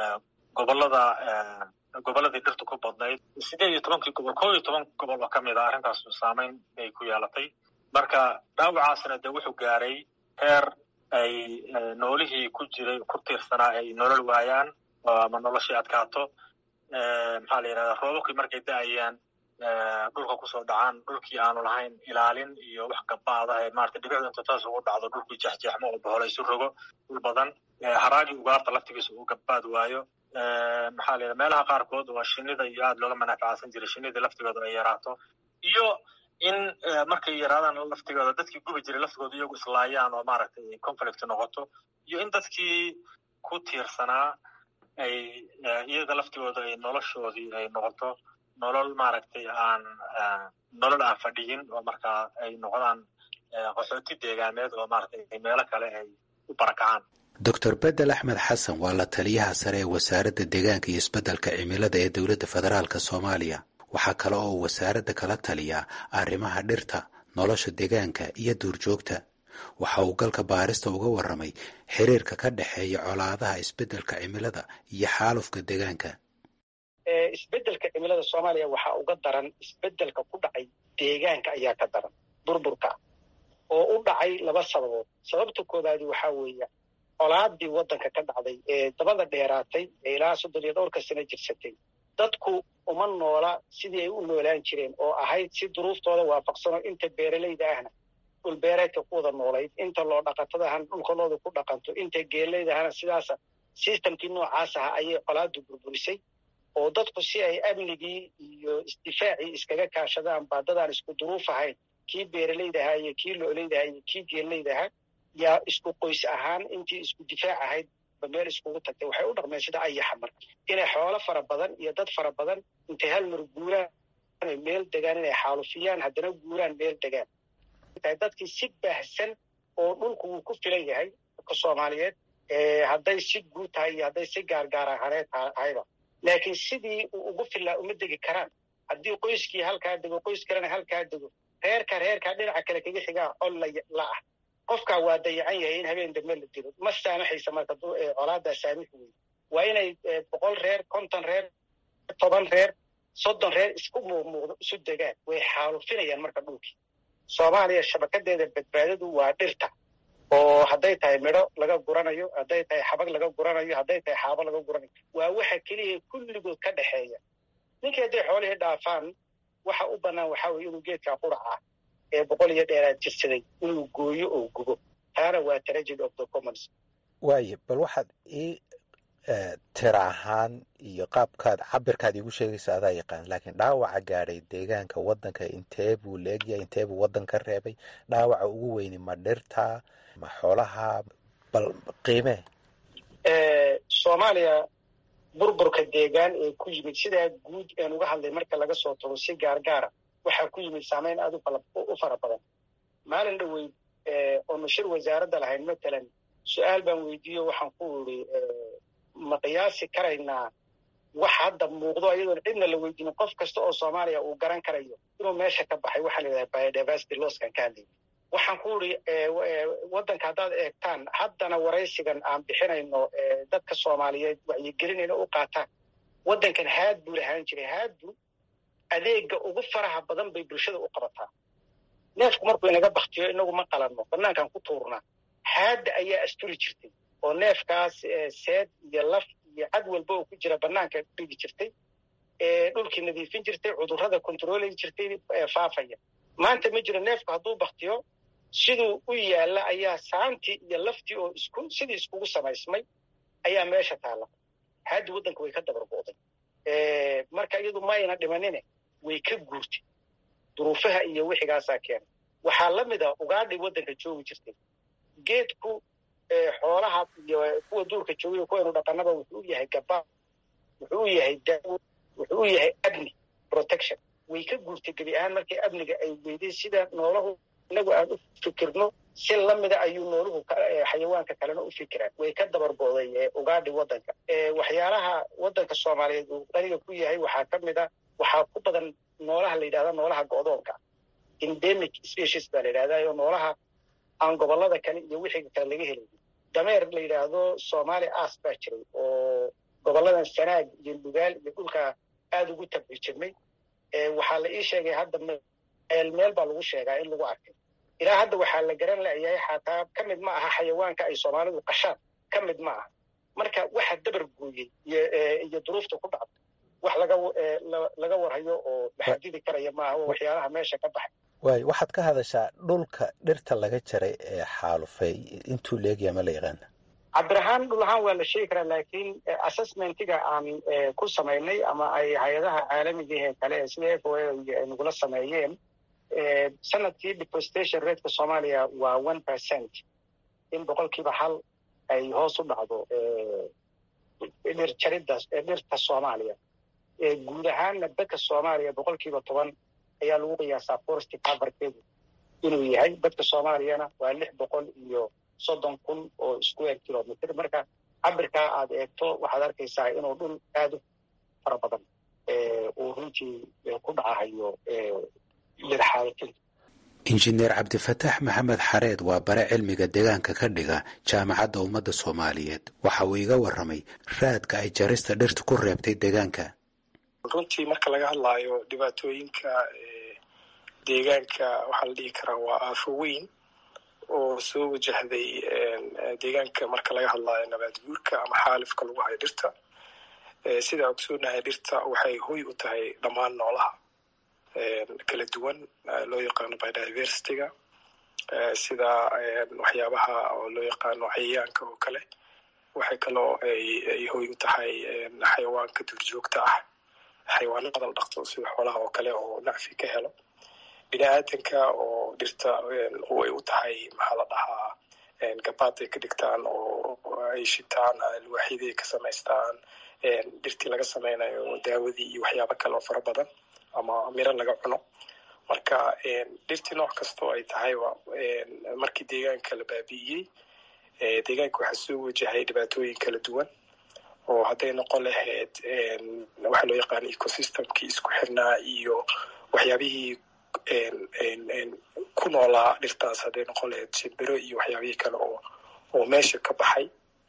gobolada gobolladii dhirta ku badnayd sideed iyo tobankii gobol koo iyo toban gobol oo ka mid a arrintaas saameyn bay ku yeelatay marka dhaawacaasna dee wuxuu gaaray heer ay noolihii ku jiray ku tiirsanaa ay nolol waayaan ama noloshii adkaato maxaa la yidhahdaa roobabkii markay da-ayaan dhulka kusoo dhacaan dhulkii aanu lahayn ilaalin iyo wax gabaada ee maarata dhibicdu inta taas ugu dhacdo dhulkii jeexjeexmo oo bohola isu rogo dhul badan haraagii ugaarta laftigiisa uu gabaad waayo maxaa la yidhaha meelaha qaarkood waa shinida iyo aada looga manaaficaasan jiray shinida laftigooda ay yaraato iyo in markay yaraadaan laftigooda dadkii gubi jiray laftigooda iyagu islaayaan oo maaragtay conflict noqoto iyo in dadkii ku tiirsanaa ay iyaga laftigooda ay noloshoodii ay noqoto nolol maaragtay aan nolol aan fadhiyin oo markaa ay noqdaan qaxooti deegaameed oo maaragtay meelo kale ay u barakacaan doctor bedel axmed xasan waa la taliyaha sare ee wasaaradda deegaanka iyo isbeddelka cimilada ee dowladda federaalka soomaaliya waxaa kale oo uu wasaaradda kala taliyaa arrimaha dhirta nolosha deegaanka iyo duurjoogta waxa uu galka baarista uga warramay xiriirka ka dhexeeya colaadaha isbeddelka cimilada iyo xaalufka deegaanka isbeddelka cimilada soomaaliya waxaa uga daran isbeddelka ku dhacay deegaanka ayaa ka daran burburka oo u dhacay laba sababood sababta koobaadi waxaa weeye colaadii waddanka ka dhacday ee dabada dheeraatay ee ilaa soddon iyo dhowrka sano jirsatay dadku uma noola sidii ay u noolaan jireen oo ahayd si duruuftooda waafaqsanoo inta beeralayda ahna dhulbeereedka ku wada noolayd inta loo dhaqatada ahna dhulkalooda ku dhaqanto inta geelayda ahna sidaasa sistamkii noocaas aha ayay colaadu burburisay oo dadku si ay amnigii iyo isdifaacii iskaga kaashadaan baa dadaan isku duruuf ahayn kii beeralayda ahaa iyo kii lo'olayda ahaa iyo kii geelayda ahaa yaa isku qoys ahaan intii isku difaac ahayd ba meel iskugu tagtay waxay u dhaqmeen sida ayaxa mar inay xoolo fara badan iyo dad fara badan intay hal mar guuraan meel degaan inay xaalufiyaan haddana guuraan meel degaan dadkii si baahsan oo dhulku wuu ku filan yahay dadka soomaaliyeed hadday si guud tahay iyo hadday si gaargaar ahaneed tahayba laakiin sidii uu ugu filaa uma degi karaan haddii qoyskii halkaa dego qoys kalena halkaa dego reerka reerkaa dhinaca kale kaga xigaa col la ah qofkaa waa dayacan yahay in habeen dambe la dilo ma saamaxaysa marka colaadaa saamix wey waa inay boqol reer konton reer toban reer soddon reer isku muuqmuuqdo isu degaan way xaalufinayaan marka dhulkii soomaaliya shabakadeeda badbaadadu waa dhirta oo hadday tahay midho laga guranayo hadday tahay xabag laga guranayo hadday tahay xaabo laga guranayo waa waxa keliya kulligood ka dhexeeya ninkii hadday xoolihii dhaafaan waxa u bannaan waxaa weye inuu geedkaa quraca ee boqol iyo dheeraad jirsaday inuu gooyo oo gubo taana waa tragedy of the commons waaye bal waxaad ii tira ahaan iyo qaabkaad cabirkaad iigu sheegaysa adaa yaqaan laakiin dhaawaca gaadhay deegaanka waddanka intee buu leegyahay intee buu waddan ka reebay dhaawaca ugu weyni ma dhirta ma xoolaha bal qiimee soomaaliya burburka deegaan ee ku yimid sidaa guud een uga hadlay marka laga soo tago si gaargaara waxaa ku yimid saamayn aad u fara badan maalin dhoweyd oonu shir wasaaradda lahayn matalan su-aal baan weydiiyo waxaan ku iri ma qiyaasi karaynaa wax hadda muuqdo iyadoon cidna la weydiinin qof kasta oo soomaaliya uu garan karayo inuu meesha ka baxay waxaa la yidhaha biodiversity losskan ka hadlayay waxaan ku iri waddanka haddaad eegtaan haddana waraysigan aan bixinayno dadka soomaaliyeed wacyigelinayna u qaataan waddankan haad buu lahaan jiray haadbu adeega ugu faraha badan bay bulshada u qabataa neefku markuu inaga baktiyo inagu ma qalanno banaankaan ku tuurnaa haadda ayaa asturi jirtay oo neefkaas seed iyo laf iyo cad walba oo ku jira banaanka dhigi jirtay dhulkii nadiifin jirtay cudurrada kontroolay jirtay faafaya maanta ma jiro neefku hadduu baktiyo siduu u yaalla ayaa saantii iyo laftii oo isku sidii iskugu samaysmay ayaa meesha taalla haaddi waddanka way ka dabargo'day marka iyadu mayna dhimanine way ka guurtay duruufaha iyo wixigaasaa keenay waxaa la mid a ugaadhay waddanka joogi jirtay geedku xoolaha iyo kuwa duurka joogiyo kuwaynu dhaqanaba wuxuu u yahay gabaa wuxuu u yahay daawo wuxuu u yahay amni protection way ka guurtay gebi ahaan markii amniga ay weyday sida noolahu inagu aan u fikirno si lamida ayuu nooluhu xayawaanka kalena u fikiraan way ka dabargo'day ugaadhi waddanka waxyaalaha waddanka soomaaliyeed uu qaniga ku yahay waxaa ka mid a waxaa ku badan noolaha la yidhahda noolaha go'doonka endemic species baa la yidhahdaa oo noolaha aan gobollada kale iyo wixii kale laga helay dameer la yidhaahdo somali as baa jiray oo gobolladan sanaag iyo lugaal iyo dhulka aada ugu tabci jirmay waxaa la ii sheegay hadda meel meel baa lagu sheegaa in lagu arkay ilaa hadda waxaa la garan layahay xataa ka mid ma aha xayawaanka ay soomaalidu qashaan ka mid ma aha marka waxa dabar gooyey iyo duruufta ku dhacda wax laga laga warhayo oo maxadidi karaya maaha waxyaalaha meesha ka baxay waay waxaad ka hadashaa dhulka dhirta laga jaray ee xaalufay intuu leegya ma la yaqaana cabdirahaan dhul ahaan waa la sheegi karaa laakiin assessmentiga aan ku samaynay ama ay hay-adaha caalamiga ee kale sida f o a ay nagula sameeyeen sanadkii deforestation rateka soomaaliya waa one percent in boqolkiiba hal ay hoos u dhacdo dhir jaridda dhirta soomaaliya guud ahaanna dadka soomaaliya boqolkiiba toban ayaa lagu qiyaasaa forest coverkeedu inuu yahay dadka soomaaliyana waa lix boqol iyo soddon kun oo square kilometer marka cabirkaa aad eegto waxaad arkaysaa inuu dhul aad u fara badan uu runtii ku dhacahayo dhirxaalkin injineer cabdifataax maxamed xareed waa bare cilmiga deegaanka ka dhiga jaamacadda ummadda soomaaliyeed waxa uu iga warramay raadka ay jarista dhirta ku reebtay deegaanka runtii marka laga hadlaayo dhibaatooyinka deegaanka waxaa la dhihi karaa waa aafo weyn oo soo wajahday deegaanka marka laga hadlaayo nabaad guurka ama xaalifka lagu hayo dhirta sidaa ogsoonahay dhirta waxay hoy u tahay dhammaan noolaha kala duwan loo yaqaano biodiversityga sida waxyaabaha oo loo yaqaano cayayaanka oo kale waxay kaloo ay hoy u tahay xayawaanka duurjoogta ah xayawaano qadal dhaqto sida xoolaha oo kale oo nacfi ka helo bini aadanka oo dhirta ay u tahay maxaa la dhahaa gabaad ay ka dhigtaan oo ay shitaan alwaaxyadii ay ka samaystaan dhirtii laga samaynayo daawadii iyo waxyaabo kale oo fara badan ama miro laga cuno marka dhirtii nooc kastoo ay tahayba markii deegaanka la baabi'iyey deegaanka waxaa soo wajahay dhibaatooyin kala duwan oo hadday noqon lahayd waxaa loo yaqaana ecosystemkii isku xirnaa iyo waxyaabihii ku noolaa dhirtaas hadday noqon lahayd shimbiro iyo waxyaabihii kale oo oo meesha ka baxay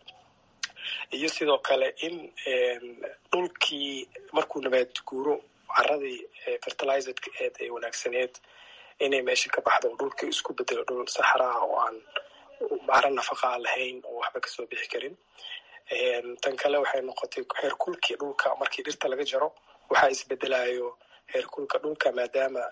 iyo sidoo kale in dhulkii markuu nabaad guuro caradii fertilizedka eed ee wanaagsaneed inay meesha ka baxdo oo dhulkii isku bedelo dhul saxraa oo aan caro nafaqa aan lahayn oo waxba kasoo bixi karin tan kale waxay noqotay heerkulkii dhulka markii dhirta laga jaro waxaa isbedelayo heerkulka dhulka maadaama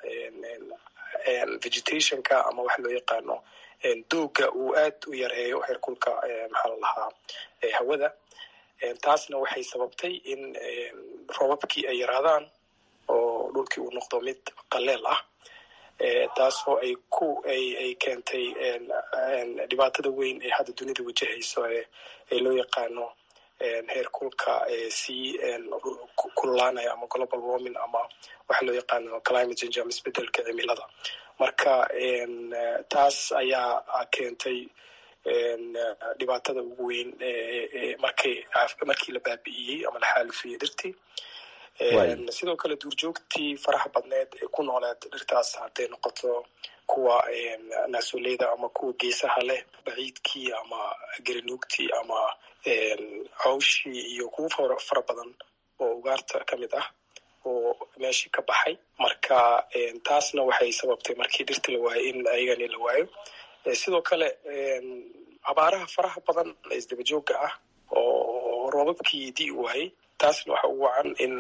vegetationka ama waxa loo yaqaano dooga uu aad u yareeyo heerkulka maxaa la lahaa hawada taasna waxay sababtay in robabkii ay yaraadaan oo dhulkii uu noqdo mid qaleel ah taasoo ay ku ay keentay dhibaatada weyn ee hadda dunida wajahayso ee loo yaqaano heerkulka sii kululaanaya ama global warming ama waxa loo yaqaano climate change ama isbedelka cimilada marka taas ayaa keentay dhibaatada ugu weyn markii markii la baabi'iyey ama la xaalifiyey dhirtii sidoo kale duurjoogtii faraha badneed ee ku nooleed dhirtaas hadday noqoto kuwa naasoleyda ama kuwa geesaha leh baciidkii ama gerinuugtii ama cawshii iyo kuwa fara badan oo ugaarta ka mid ah oo meeshii ka baxay marka taasna waxay sababtay markii dhirta la waayo in ayagani la waayo sidoo kale abaaraha faraha badan ee isdabajooga ah oo roobabkii dii waayey taasna waxa ugu wacan in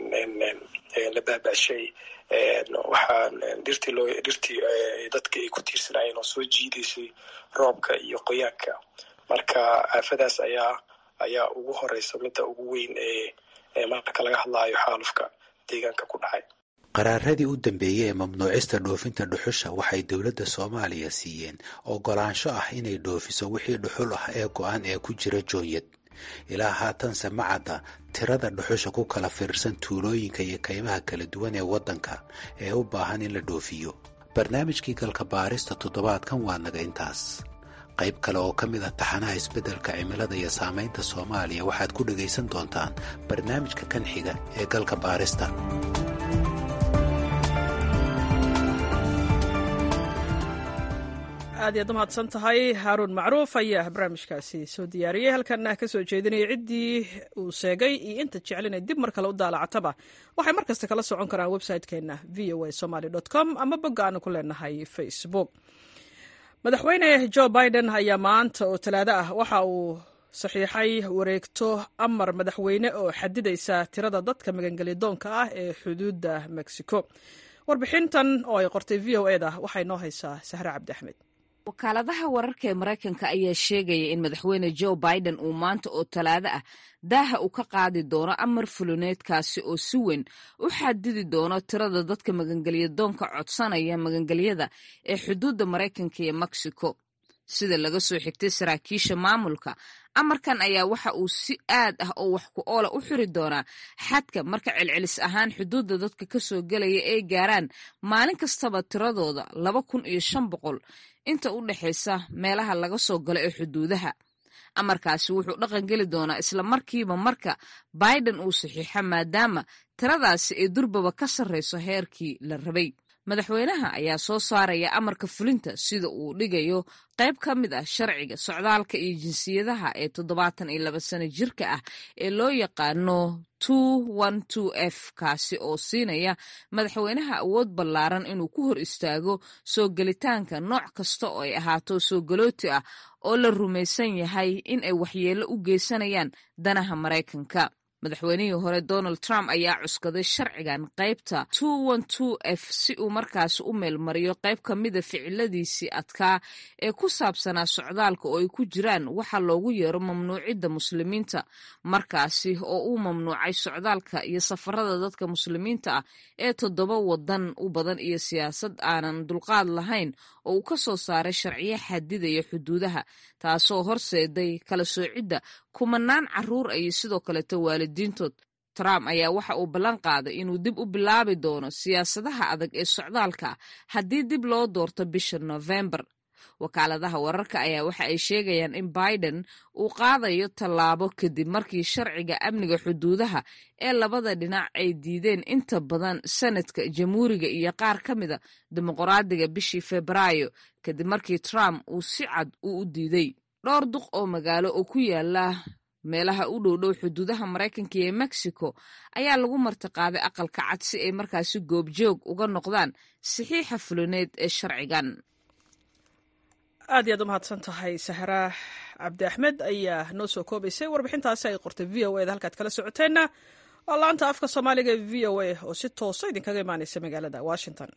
la baabashay waxaa dhirtii loo dhirtii dadka ay ku tiirsanaayeen oo soo jiidaysay roobka iyo qoyaanka marka aafadaas ayaa ayaa ugu horeysa midda ugu weyn ee marka laga hadlaayo xaalufka deegaanka ku dhacay qaraaradii u dambeeyey ee mamnuucista dhoofinta dhuxusha waxay dowladda soomaaliya siiyeen ogolaansho ah inay dhoofiso wixii dhuxul ah ee go-an ee ku jira joonyad ilaa haatanse ma cadda tirada dhuxusha ku kala fiirsan tuulooyinka iyo kaymaha kala duwan ee waddanka ee u baahan in la dhoofiyo barnaamijkii galka baarista toddobaadkan waa naga intaas qayb kale oo ka mid ah taxanaha isbeddelka cimilada iyo saamaynta soomaaliya waxaad ku dhegaysan doontaan barnaamijka kan xiga ee galka baarista aad iyaad umahadsan tahay haaruun macruuf ayaa barnaamijkaasi soo diyaariyey halkana ka soo jeedinaya ciddii uu sheegay iyo inta jeclinay dib mar kale u daalacataba waxay mar kasta kala socon karaan website-keena v o a somaly com ama bogga aanu ku leenahay facebook madaxweyne jo biden ayaa maanta oo talaado ah waxa uu saxiixay wareegto amar madaxweyne oo xadidaysa tirada dadka magangelyadoonka ah ee xuduudda mexico warbixintan oo ay qortay v o eda waxay noo haysaa sahre cabdi axmed wakaaladaha wararka ee maraykanka ayaa sheegaya in madaxweyne joe biden uu maanta oo talaado ah daaha uu ka qaadi doono amar fulineedkaasi oo si weyn u xadidi doono tirada dadka magangelyadoonka codsanaya magangelyada ee xuduudda maraykanka iyo mexico sida laga soo xigtay saraakiisha maamulka amarkan ayaa waxa uu si aad ah oo wax ku oola u xiri doonaa xadka marka celcelis ahaan xuduudda dadka ka soo gelaya ay gaaraan maalin kastaba tiradooda laba kun iyo shan boqol inta u dhexaysa meelaha laga soo galo ee xuduudaha amarkaasi wuxuu dhaqan geli doonaa isla markiiba marka biden uu saxiixo maadaama tiradaasi ay durbaba ka sarrayso heerkii la rabay madaxweynaha ayaa soo saaraya amarka fulinta sida uu dhigayo qayb ka mid ah sharciga socdaalka iyo jinsiyadaha ee toddobaatan iyo laba sano jirka ah ee loo yaqaano f kaasi oo siinaya madaxweynaha awood ballaaran inuu ku hor istaago soo gelitaanka nooc kasta oo ay ahaato soo galooti ah oo la rumaysan yahay in ay waxyeello u geysanayaan danaha maraykanka madaxweynihii hore donald trump ayaa cuskaday sharcigan qaybta f si uu markaasi u meelmariyo qayb ka mida ficiladiisii adkaa ee ku saabsanaa socdaalka oo ay ku jiraan waxa loogu yeero mamnuucidda muslimiinta markaasi oo uu mamnuucay socdaalka iyo safarada dadka muslimiinta ah ee toddoba wadan u badan iyo siyaasad aanan dulqaad lahayn oo uu ka soo saaray sharciyo xadidaya xuduudaha taasoo horseeday kala soocidda kumanaan caruur iyo sidoo kaleeto waalidiintood trump ayaa waxa uu ballan qaaday inuu dib u bilaabi doono siyaasadaha adag ee socdaalka haddii dib loo doorto bisha novembar wakaaladaha wararka ayaa waxa ay sheegayaan in biden uu qaadayo tallaabo kadib markii sharciga amniga xuduudaha ee labada dhinac ay diideen inta badan sanadka jamhuuriga iyo qaar ka mida dimuqraadiga bishii febraayo kadib markii trump uu si cad uu u diiday dhowr duq oo magaalo oo ku yaala meelaha u dhowdhow xuduudaha maraykanka iyo mexico ayaa lagu martiqaaday aqalka cad si ay markaasi goobjoog uga noqdaan saxiixa fulineed ee sharcigan aad iyaad u mahadsan tahay sahra cabdi axmed ayaa noo soo koobaysay warbixintaasi ay qortay v o eda halkaad kala socoteenna waa laanta afka soomaaliga ee v o a oo si toosa idinkaga imaanaysa magaalada washington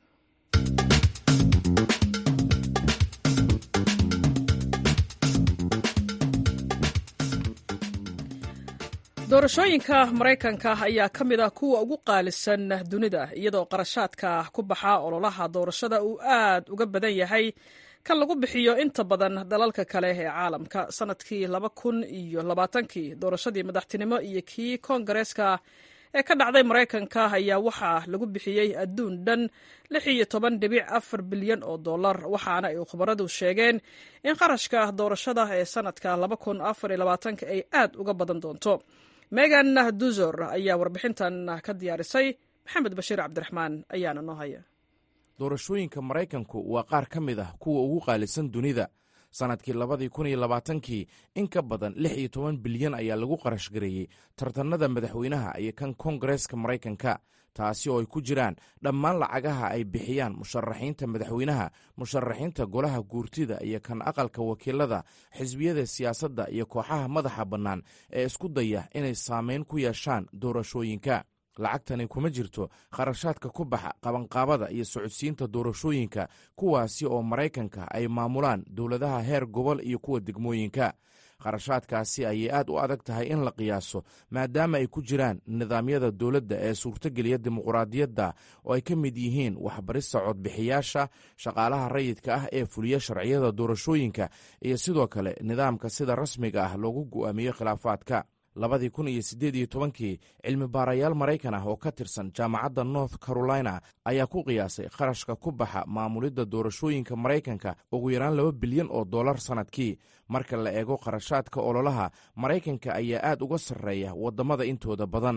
doorashooyinka maraykanka ayaa ka mid ah kuwa ugu qaalisan dunida iyadoo qarashaadka ku baxa ololaha doorashada uu aad uga badan yahay kan lagu bixiyo inta badan dalalka kale ee caalamka sanadkii laba kun iyo labaatankii doorashadii madaxtinimo iyo kii koongareeska ee ka dhacday maraykanka ayaa waxaa lagu bixiyey adduun dhan lix iyo toban dhibic afar bilyan oo dollar waxaana ay khubaradu sheegeen in qarashka doorashada ee sanadka laba kun afar iyo labaatanka ay aad uga badan doonto megan duzor ayaa warbixintan ka diyaarisay maxamed bashiir cabdiraxmaan ayaana noo haya doorashooyinka maraykanku waa qaar ka mid ah kuwa ugu qaalisan dunida sannadkii labadii kun iyo labaatankii in ka badan lix iyo toban bilyan ayaa lagu qarash gareeyey tartanada madaxweynaha iyo kan koongareeska maraykanka taasi oo ay ku jiraan dhammaan lacagaha ay bixiyaan musharaxiinta madaxweynaha musharaxiinta golaha guurtida iyo kan aqalka wakiilada xisbiyada siyaasadda iyo kooxaha madaxa bannaan ee isku daya inay saameyn ku yeeshaan doorashooyinka lacagtani kuma jirto kharashaadka ku baxa qabanqaabada iyo socodsiinta doorashooyinka kuwaasi oo maraykanka ay maamulaan dowladaha heer gobol iyo kuwa degmooyinka kharashaadkaasi ayay aad u adag tahay in la qiyaaso maadaama ay ku jiraan nidaamyada dowladda ee suurtogeliya dimuqraadiyadda oo ay ka mid yihiin waxbarista codbixiyaasha shaqaalaha rayidka ah ee fuliya sharciyada doorashooyinka iyo sidoo kale nidaamka sida rasmiga ah loogu go'aamiyo khilaafaadka labadii kun iyo siddeed iyo tobankii cilmi baarayaal maraykan ah oo ka tirsan jaamacadda north carolina ayaa ku qiyaasay kharashka ku baxa maamulidda doorashooyinka maraykanka ugu yaraan laba bilyan oo dollar sannadkii marka la eego kharashaadka ololaha maraykanka ayaa aad uga sarreeya waddamada intooda badan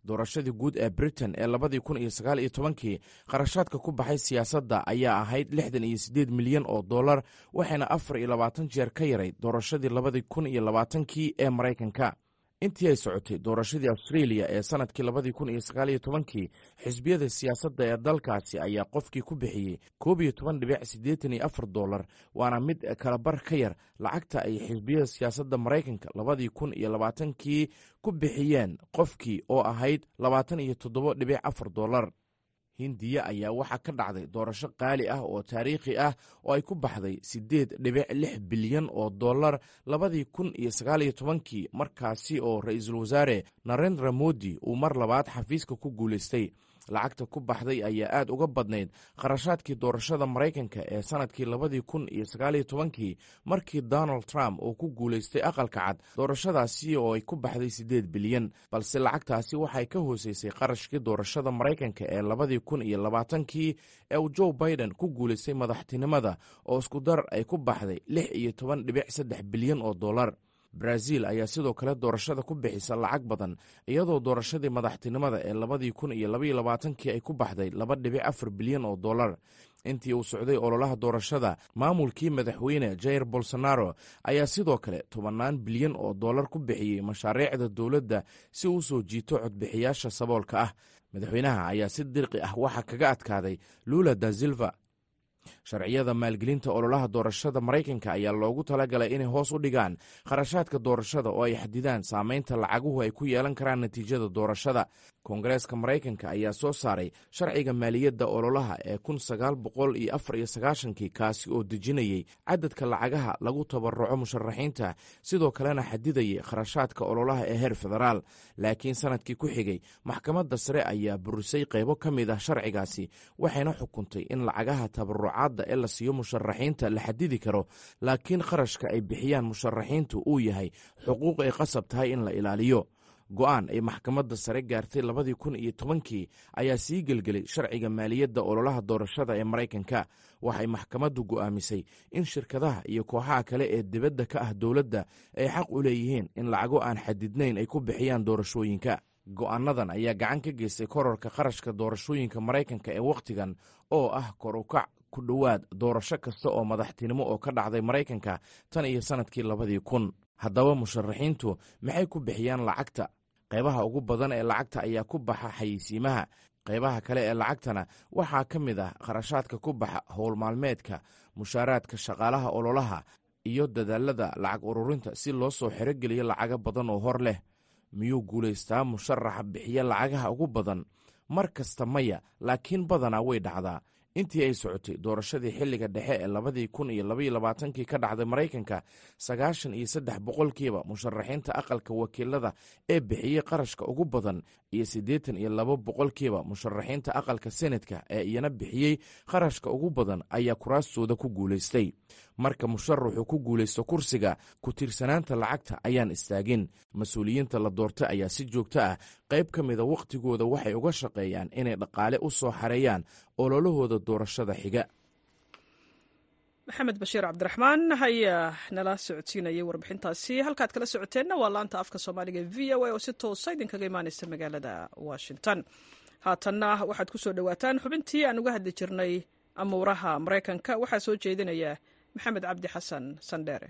doorashadii guud ee britain ee labadii kun iyo sagaal iyo tobankii kharashaadka ku baxay siyaasadda ayaa ahayd lixdan iyo siddeed milyan oo dollar waxayna afar iyo labaatan jeer ka yarayd doorashadii labadii kun iyo labaatankii ee maraykanka intii ay socotay doorashadii australia ee sanadkii labadii kun iyo sagaal iyo tobankii xisbiyada siyaasadda ee dalkaasi ayaa qofkii ku bixiyey koob iyo toban dhibic siddeetan iyo afar dollar waana mid kalabar ka yar lacagta ay xisbiyada siyaasadda maraykanka labadii kun iyo labaatankii ku bixiyeen qofkii oo ahayd labaatan iyo toddoba dhibic afar dollar hindiya ayaa waxaa ka dhacday doorasho qaali ah oo taariikhi ah oo ay ku baxday siddeed dhibic lix bilyan oo dollar labadii kun iyo sagaal iyo tobankii markaasi oo ra-iisul wasaare narendra modi uu mar labaad xafiiska ku guulaystay lacagta ku baxday ayaa aad uga badnayd kharashaadkii doorashada maraykanka ee sanadkii labadii kun iyo sagaaliyo tobankii markii donald trump uu ku guulaystay aqalka cad doorashadaasi oo ay ku baxday siddeed bilyan balse lacagtaasi waxay ka hooseysay qarashkii doorashada maraykanka ee labadii kun iyo labaatankii ee uu joe biden ku guulaystay madaxtinimada oo isku dar ay ku baxday lix iyo toban dhibic saddex bilyan oo dollar brazil ayaa sidoo kale doorashada ku bixisa lacag badan iyadoo doorashadii madaxtinimada ee labadii kun iyo labaiyo labaatankii ay ku baxday laba dhibic afar bilyan oo dollar intii uu socday ololaha doorashada maamulkii madaxweyne jair bolsonaro ayaa sidoo kale tobannaan bilyan oo dollar ku bixiyey mashaariicda dowladda si uu soo jiito codbixiyaasha saboolka ah madaxweynaha ayaa si dirqi ah waxaa kaga adkaaday lula da silva sharciyada maalgelinta ololaha doorashada maraykanka ayaa loogu talagalay inay hoos u dhigaan kharashaadka doorashada oo ay xadidaan saameynta lacaguhu ay ku yeelan karaan natiijada doorashada koongareeska maraykanka ayaa soo saaray sharciga maaliyadda ololaha ee kun sagaal boqol iyo afar iyo sagaashankii kaasi oo dejinayey cadadka lacagaha lagu tabaruco musharaxiinta sidoo kalena xadidayay kharashaadka ololaha ee heer federaal laakiin sanadkii ku xigay maxkamadda sare ayaa burisay qaybo ka mid ah sharcigaasi waxayna xukuntay in lacagaha tabarucaadda ee la siiyo musharaxiinta la xadidi karo laakiin kharashka ay bixiyaan musharaxiintu uu yahay xuquuq ay qasab tahay in la ilaaliyo go-aan ay maxkamadda sare gaartay labadii kun iyo tobankii ayaa sii gelgelay sharciga maaliyadda ololaha doorashada ee maraykanka waxay maxkamaddu go'aamisay in shirkadaha iyo kooxaha kale ee dibadda ka ah dowladda ay xaq u leeyihiin in lacago aan xadidnayn ay ku bixiyaan doorashooyinka go'aanadan ayaa gacan ka geystay kororka kharashka doorashooyinka maraykanka ee wakhtigan oo ah kor u kac ku dhowaad doorasho kasta oo madaxtinimo oo ka dhacday maraykanka tan iyo sannadkii labadii kun haddaba musharaxiintu maxay ku bixiyaan lacagta qaybaha ugu badan ee lacagta ayaa ku baxa xayeysiimaha qaybaha kale ee lacagtana waxaa ka mid ah kharashaadka ku baxa howl maalmeedka mushaaraadka shaqaalaha ololaha iyo dadaalada lacag ururinta si loo soo xerogeliyo lacago badan oo hor leh miyuu guulaystaa musharaxa bixiya lacagaha ugu badan mar kasta maya laakiin badanaa way dhacdaa intii ay socotay doorashadii xilliga dhexe ee labadii kun iyo labaiyo labaatankii ka dhacday maraykanka sagaashan iyo saddex boqolkiiba musharaxiinta aqalka wakiilada ee bixiyey qarashka ugu badan iyo siddeetan iyo labo boqolkiiba musharaxiinta aqalka senatka ee iyana bixiyey qarashka ugu badan ayaa kuraastooda ku guulaystay marka musharaxu ku guulaysto kursiga ku tiirsanaanta lacagta ayaan istaagin mas-uuliyiinta la doortay ayaa si joogto ah qayb ka mida wakhtigooda waxay uga shaqeeyaan inay dhaqaale u soo xareeyaan ololahooda doorashada xiga maxamed bashiir cabdiraxmaan ayaa nala socodsiinayay warbixintaasi halkaad kala socoteenna waa laanta afka soomaaliga v o a oo si toosa idinkaga imaaneysa magaalada washington haatanna waxaad ku soo dhowaataan xubintii aan uga hadli jirnay amuuraha maraykanka waxaa soo jeedinaya maxamed cabdi xasan sandheere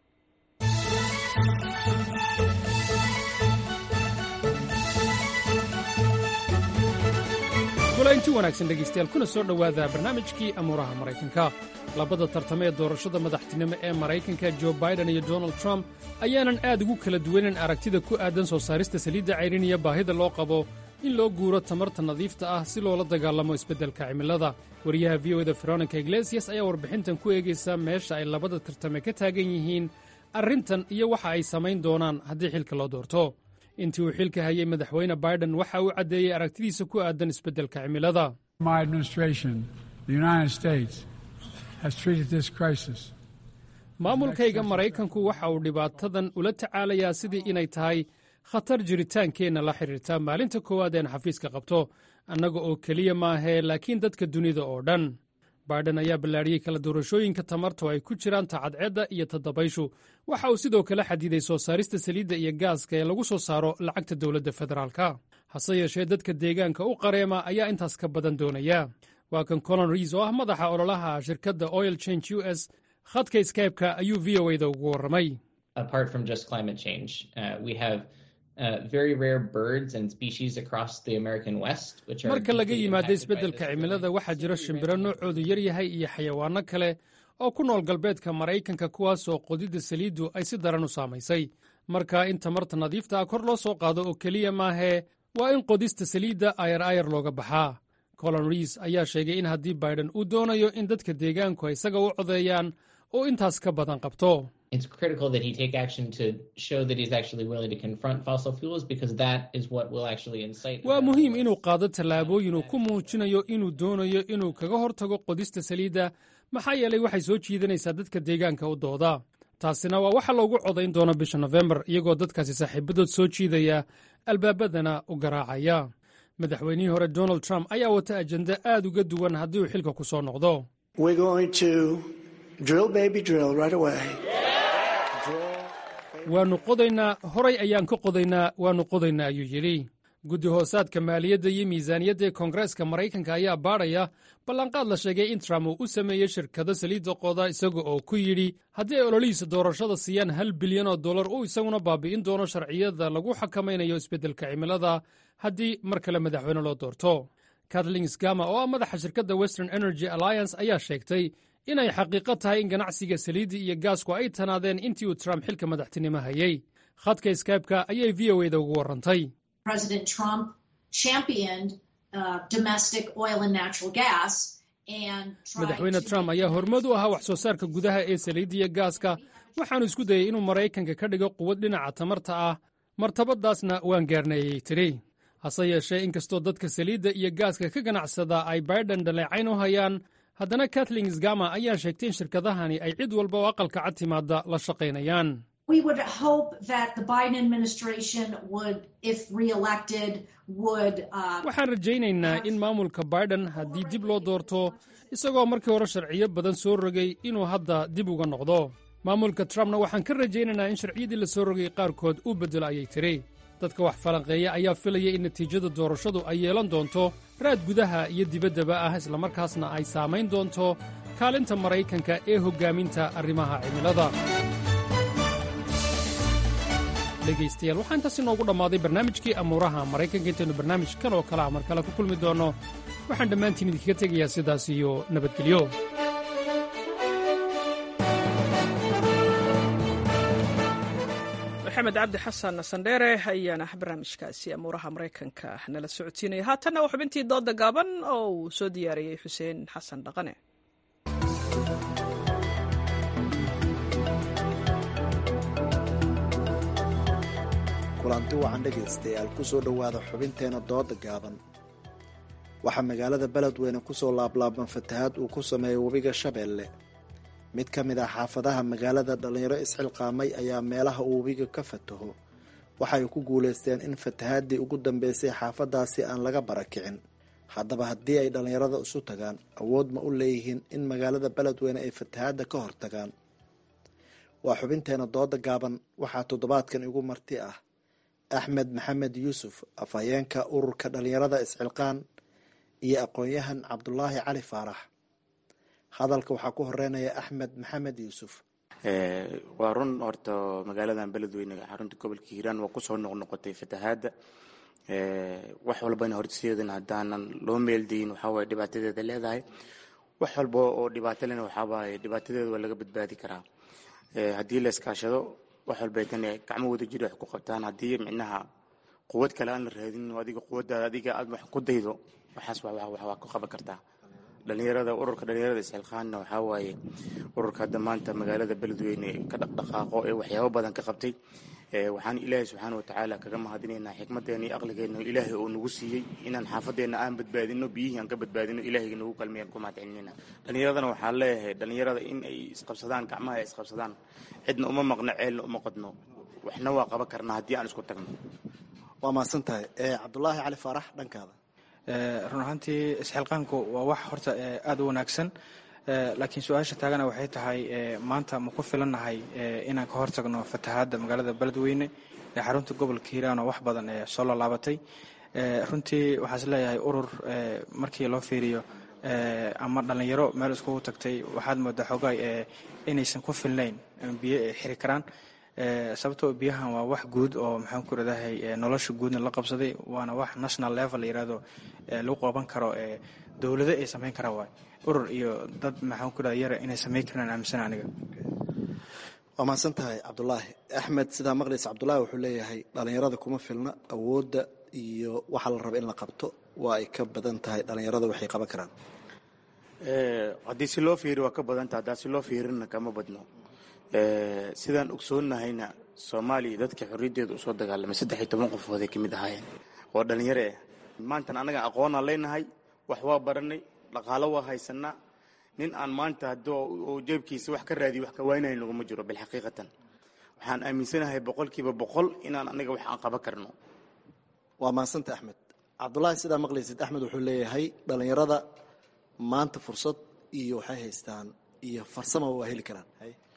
kulaynti wanaagsan dhegaystayaal kuna soo dhowaada barnaamijkii amuuraha maraykanka labada tartame ee doorashada madaxtinimo ee maraykanka jo baiden iyo donald trump ayaanan aad ugu kala duwanin aragtida ku aadan soo saarista saliidda cayrin iyo baahida loo qabo in loo guuro tamarta nadiifta ah si loola dagaalamo isbeddelka cimilada wariyaha v o da veronica iglesias ayaa warbixintan ku eegaysa meesha ay labada tartame ka taagan yihiin arrintan iyo waxa ay samayn doonaan haddii xilka loo doorto intii uu xilka hayay madaxweyne baiden waxa uu caddeeyey aragtidiisa ku aadan isbeddelka cimilada maamulkayga maraykanku waxa uu dhibaatadan ula tacaalayaa sidii inay tahay khatar jiritaankeenna la xidhiirta maalinta koowaad een xafiiska qabto annaga oo keliya maahee laakiin dadka dunida oo dhan baidhan ayaa ballaadhiyey kala doorashooyinka tamarto ay ku jiraan tacadceedda iyo tadabayshu waxa uu sidoo kale xadiday soo saarista saliidda iyo gaaska ee lagu soo saaro lacagta dowladda federaalka hase yeeshee dadka deegaanka u qareema ayaa intaas ka badan doonaya waa kan colon riis oo ah madaxa ololaha shirkadda oil change u s khadka skybe-ka ayuu v o da ugu warramay marka laga yimaado isbeddelka cimilada waxaa jira shimbiro noocoodu yar yahay iyo xayawaanno kale oo ku nool galbeedka maraykanka kuwaasoo qodidda saliiddu ay si daran u saamaysay marka in tamarta nadiifta ah kor loo soo qaado oo keliya maahee waa in qodista saliidda ayar ayar looga baxaa colon riis ayaa sheegay in haddii baidhan uu doonayo in dadka deegaanku ay isaga u codeeyaan oo intaas ka badan qabto it's critical that he take action to show that he's actually willing to confront fossil fuels because that is what will actually incite waa muhiim inuu qaado tallaabooyin uu ku muujinayo inuu doonayo inuu kaga hortago qodista saliidda maxaa yeelay waxay soo jiidanaysaa dadka deegaanka u dooda taasina waa waxa loogu codayn doono bisha nofembar iyagoo dadkaasi saaxiibadood soo jiidaya albaabadana u garaacaya madaxweynihii hore donald trump ayaa wata ajenda aad uga duwan haddii uu xilka ku soo noqdo waannu qodaynaa horay ayaan ka qodaynaa waannu qodaynaa ayuu yidhi guddi hoosaadka maaliyadda iyo miisaaniyadda ee koongareeska maraykanka ayaa baadhaya ballanqaad la sheegay in trump uu u sameeyey shirkado saliidda qoda isaga oo ku yidhi haddii ay ololihiisa doorashada siiyaan hal bilyan oo dollar uu isaguna baabi'in doono sharciyada lagu xakamaynayo isbeddelka cimilada haddii mar kale madaxweyne loo doorto katlin sgama oo ah madaxa shirkadda western energy alliance ayaa sheegtay inay xaqiiqo tahay in ganacsiga saliidda iyo gaasku ay tanaadeen intii uu trump xilka madaxtinimo hayey khadka skybe-ka ayay v o eda ugu warrantay madaxweyne trump ayaa hormood u ahaa wax soo saarka gudaha ee saliidda iyo gaaska waxaanu isku dayey inuu maraykanka ka dhigo quwad dhinaca tamarta ah martabadaasna waan gaarneeyey tidhi hase yeeshee inkastoo dadka saliidda iyo gaaska ka ganacsada ay baidhan dhaleecayn u hayaan haddana kathling sgama ayaa sheegtay in shirkadahani ay cid walba oo aqalka cad timaadda la shaqaynayaan waxaan rajaynaynaa in maamulka baidhan haddii dib loo doorto isagoo markii hore sharciyo badan soo rogay inuu hadda dib uga noqdo maamulka trumpna waxaan ka rajaynaynaa in sharciyadii la soo rogay qaarkood uu beddelo ayay tiri dadka wax falanqeeya ayaa filaya in natiijada doorashadu ay yeelan doonto raad gudaha iyo dibaddaba ah islamarkaasna ay saamayn doonto kaalinta maraykanka ee hoggaaminta arrimaha cimilada dhegaystayaal waxaa intaas inoogu dhammaaday barnaamijkii amuuraha maraykanka intaynu barnaamij kan oo kale a mar kale ku kulmi doonno waxaan dhammaantiin idinkaga tegayaa sidaas iyo nabadgelyo maxamed cabdi xasan sandheere ayaana barnaamijkaasi amuuraha maraykanka nala socodsiinaya haatanna waa xubintii dooda gaaban oo uu soo diyaariyey xuseen xasan dhaqane kulanti wacan dhegaystayaal ku soo dhowaada xubinteena dooda gaaban waxaa magaalada beledweyne kusoo laablaaban fatahaad uu ku sameeyay webiga shabeelle mid ka mid ah xaafadaha magaalada dhallinyaro isxilqaamay ayaa meelaha uu webiga ka fataho waxay ku guulaysteen in fatahaadii ugu dambeysay xaafadaasi aan laga barakicin haddaba haddii ay dhallinyarada isu tagaan awood ma u leeyihiin in magaalada beledweyne ay fatahaadda ka hortagaan waa xubinteena dooda gaaban waxaa toddobaadkan igu marti ah axmed maxamed yuusuf afhayeenka ururka dhallinyarada isxilqaan iyo aqoon-yahan cabdulaahi cali faarax hadalka waxaa ku horeynaya axmed maxamed yuusuf waa run horta magaaladan beledweyne xarunta gobolka hiiraan waa kusoo noqnoqotay fatahaadda wax walbana horseedan haddaanan loo meeldayin waxaawaye dhibaatadeeda leedahay wax walba oo dhibaato lena waxaawaye dhibaatadeeda waa laga badbaadi karaa haddii la iskaashado wax walbay tan gacmo wada jiri wax ku qabtaan haddii micnaha quwad kale aan la raadin adiga quwaddaada adiga aad wax ku daydo waxaas waa ku qaban kartaa dhalinyarada ururka dhalinyarada isxilqaanna waxaa waaye ururka hadda maanta magaalada beledweyne ka dhaqdhaqaaqo ee waxyaabo badan ka qabtay waxaan ilaahay subxaana watacaala kaga mahadinaynaa xikmadeena iyo aqligeena ilaahay oo nagu siiyey inaan xaafadeena aan badbaadino biyihii aan ka badbaadino ilaahay nagu kalmeeyaan ku mahadcelinayna dhalinyaradana waxaan leeyahay dhalinyarada in ay isqabsadaan gacmaha ay isqabsadaan cidna uma maqno ceelna uma qodno waxna waa qaban karnaa haddii aan isku tagno waa mahadsan tahay cabdulaahi cali faarax dhankaada run ahaantii isxilqaanku waa wax horta aada u wanaagsan laakiin su-aasha taagana waxay tahay maanta ma ku filannahay inaan ka hortagno fatahaadda magaalada beledweyne ee xarunta gobolka hiiraan oo wax badan ee soo lolaabatay runtii waxaan is leeyahay urur markii loo fiiriyo ama dhallinyaro meel iskugu tagtay waxaad moodaa xoogaay inaysan ku filnayn biyo ay xiri karaan sababtoo biyahan waa wax guud oo maxaan ku radahay nolosha guudna la qabsaday waana wax national level la yirahdo lagu qaban karo dowlado ay samayn karaan waay urur iyo dad maxaan ku rada yara inay samayn karaan aaminsan aniga waa mahadsan tahay cabdulaahi axmed sidaa maqlaysa cabdulaahi wuxuu leeyahay dhallinyarada kuma filna awoodda iyo waxa la raba in la qabto waa ay ka badan tahay dhallinyarada waxay qaban karaan haddii si loo fiiri waa ka badanta haddaa si loo fiirina kama badno sidaan ogsoonnahayna soomaaliya dadka xorriyaddeeda usoo dagaalamay saddex iyo toban qofood ay ka mid ahaayeen oo dhallinyaro ah maantan annaga aqoonaan leynahay wax waa baranay dhaqaalo waa haysanaa nin aan maanta haddii jeebkiisa wax ka raadiyo wax ka waynaya naguma jiro bilxaqiiqatan waxaan aaminsanahay boqolkiiba boqol inaan anaga wax aan qaban karno waa mahadsanta axmed cabdulaahi sidaa maqlaysid axmed wuxuu leeyahay dhallinyarada maanta fursad iyo waxay haystaan iyo farsama waa heli karaan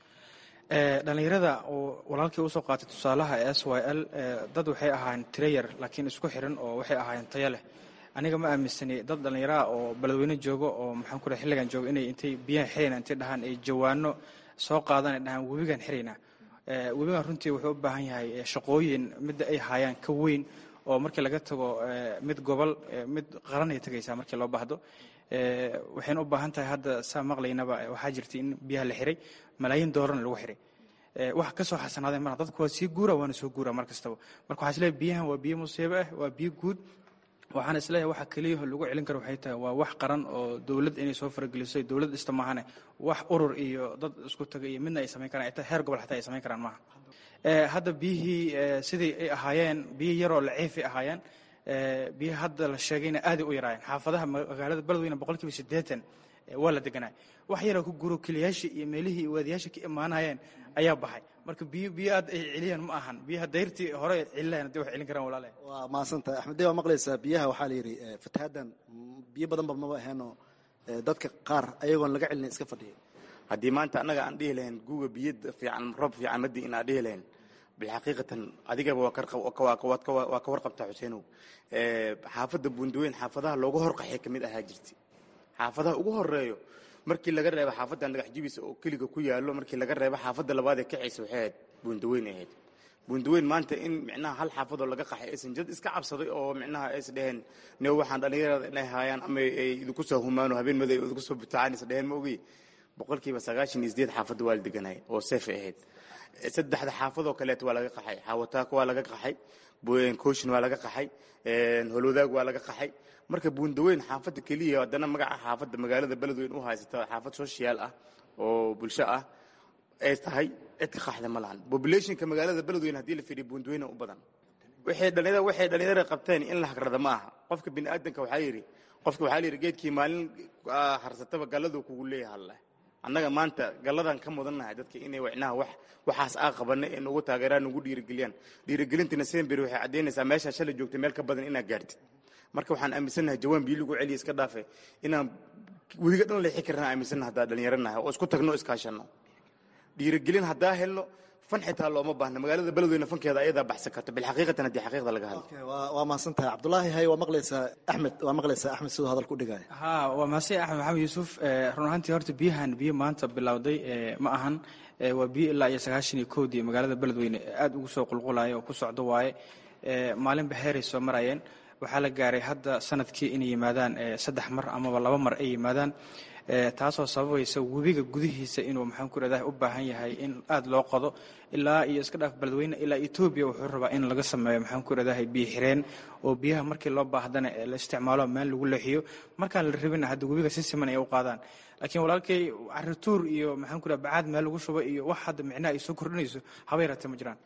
dhallinyarada uu walaalkii usoo qaatay tusaalaha s y l dad waxay ahaayeen tirayar laakiin isku xiran oo waxay ahaayeen tayo leh aniga ma aaminsani dad dhallinyaraha oo beledweyne joogo oo maxaan ku raa xilligan joogo inay intay biyahan xirayna intay dhahaan ay jawaano soo qaadaan ay dhahaan webigan xiraynaa webigan runtii wuxuu u baahan yahay shaqooyin midda ay haayaan ka weyn oo markii laga tago mid gobol mid qaran ay tegaysaa markii loo baahdo waxayna u baahan tahay hadda saa maqlaynaba waxaa jirta in biyaha la xiray malaayiin doolarna lagu xiray wax ka soo xasanaaday marka dadku waa sii guura waana soo guura mar kastaba marka waxaa isleeyahay biyahan waa biyo musiibo ah waa biyo guud waxaan isleeyahay waxa keliyaho lagu celin karo waxay tahay waa wax qaran oo dowlad inay soo farageliso dowlad dhista maahane wax urur iyo dad isku taga iyo midna ay samayn karaan ita heer gobol xataa ay samayn karaan maaha hadda biyihii sidii ay ahaayeen biyo yaroo laciifay ahaayeen biyaha hadda la sheegayna aaday u yaraayeen xaafadaha magaalada beledweyne boqolkiiba siddeetan waa la deganaa wax yaroo ku guro keliyaashii iyo meelihii waadiyaasha ka imaanayeen ayaa baxay marka biyo biyo aad ay celiyaan ma ahan biyaha dayrtii hore celilayan hadii wax celin karaan walaale waa mahadsantahay axmeddee waa maqlaysaa biyaha waxaa la yidhi fatahaaddan biyo badanba maba aheenoo dadka qaar ayagoon laga celina iska fadhiyay haddii maanta annaga aan dhihi lahayn guuga biyo fiican roob fiican madii inaan dhihi lahayn bilxaqiiqatan adigaba waa ka warqabtaa xuseenow xaafadda buundaweyn xaafadaha looga horqaxay ka mid ahaa jirta xaafadaha ugu horeeyo markii laga reebo xaafadda dhagax jibisa oo keliga ku yaalo markii laga reebo xaafadda labaad ee kacaysa waxay ahayd buundaweyn ahayd buundaweyn maanta in micnaha hal xaafadoo laga qaxay aysan jad iska cabsaday oo micnaha ays dheheen ne waxaan dhallinyarada inay haayaan ama ay idinku soo humaano habeen maday idinku soo butacaan is dheheen ma ogi boqolkiiba sagaashan iyo sideed xaafadda waa la deganay oo seefay ahayd saddexda xaafadoo kaleeto waa laga qaxay xaawataako waa laga qaxay kooshin waa laga qaxay holwadaag waa laga qaxay marka buundaweyn xaafadda keliya haddana magaca xaafadda magaalada beledweyn u haysata xaafad social ah oo bulsho ah ay tahay cid ka qaxda ma lahan populationka magaalada beledweyn haddii la fiiriyo buundaweyna u badan waxay dhalinyarada waxay dhalinyarada qabteen in la hagrada ma aha qofka bini aadanka waxaa yidhi qofka waxaa la yidhi geedkii maalin harsataba galladuu kugu leeyahay alleh annaga maanta galladan ka mudannahay dadka inay wicnaha wax waxaas aa qabana ee nagu taageeraan nagu dhiirigeliyaan dhiirigelintina semberi waxay caddaynaysaa meeshaa shalay joogtay meel ka badan inaad gaartid marka waxaan aaminsannahay jawaan biyo lagu celiya iska dhaafe inaan weliga dhan leexi karna aaminsannaha haddaa dhallinyaranahay oo isku tagno iskaashanno dhiirigelin haddaa helno fan xitaa looma baahna magaalada beledweyne fankeeda ayadaa baxsan karto bilxaqiiqatan haddii xaqiiqda laga hadlo waa mahadsan tahay cabdulaahi hay waa maqlaysaa axmed waa maqlaysaa axmed siduu hadalka u dhigaya ha waa mahadsan axmed maxamed yuusuf run ahaantii horta biyahan biyo maanta bilowday ma ahan waa biyo ilaa iyo sagaashan iyo kowdii magaalada beledweyne aad ugu soo qulqulaya oo ku socdo waaye maalinba heeray soo marayeen waxaa la gaaray hadda sanadkii inay yimaadaan saddex mar amaba laba mar ay yimaadaan taasoo sababaysa webiga gudihiisa inuu maxaan ku radaa u baahan yahay in aad loo qodo ilaa iyo iska dhaaf beledweyne ilaa etoobiya wuxuu rabaa in laga sameeyo maxaan ku radahay biyo xireen oo biyaha markii loo baahdana la isticmaalo meel lagu leexiyo markaan la rabina hadda webiga si siman ay u qaadaan laakiin walaalkay carituur iyo maxaan ku radaa bacaad meel lagu shubo iyo wax hadda micnaha ay soo kordhinayso haba yaratee ma jiraan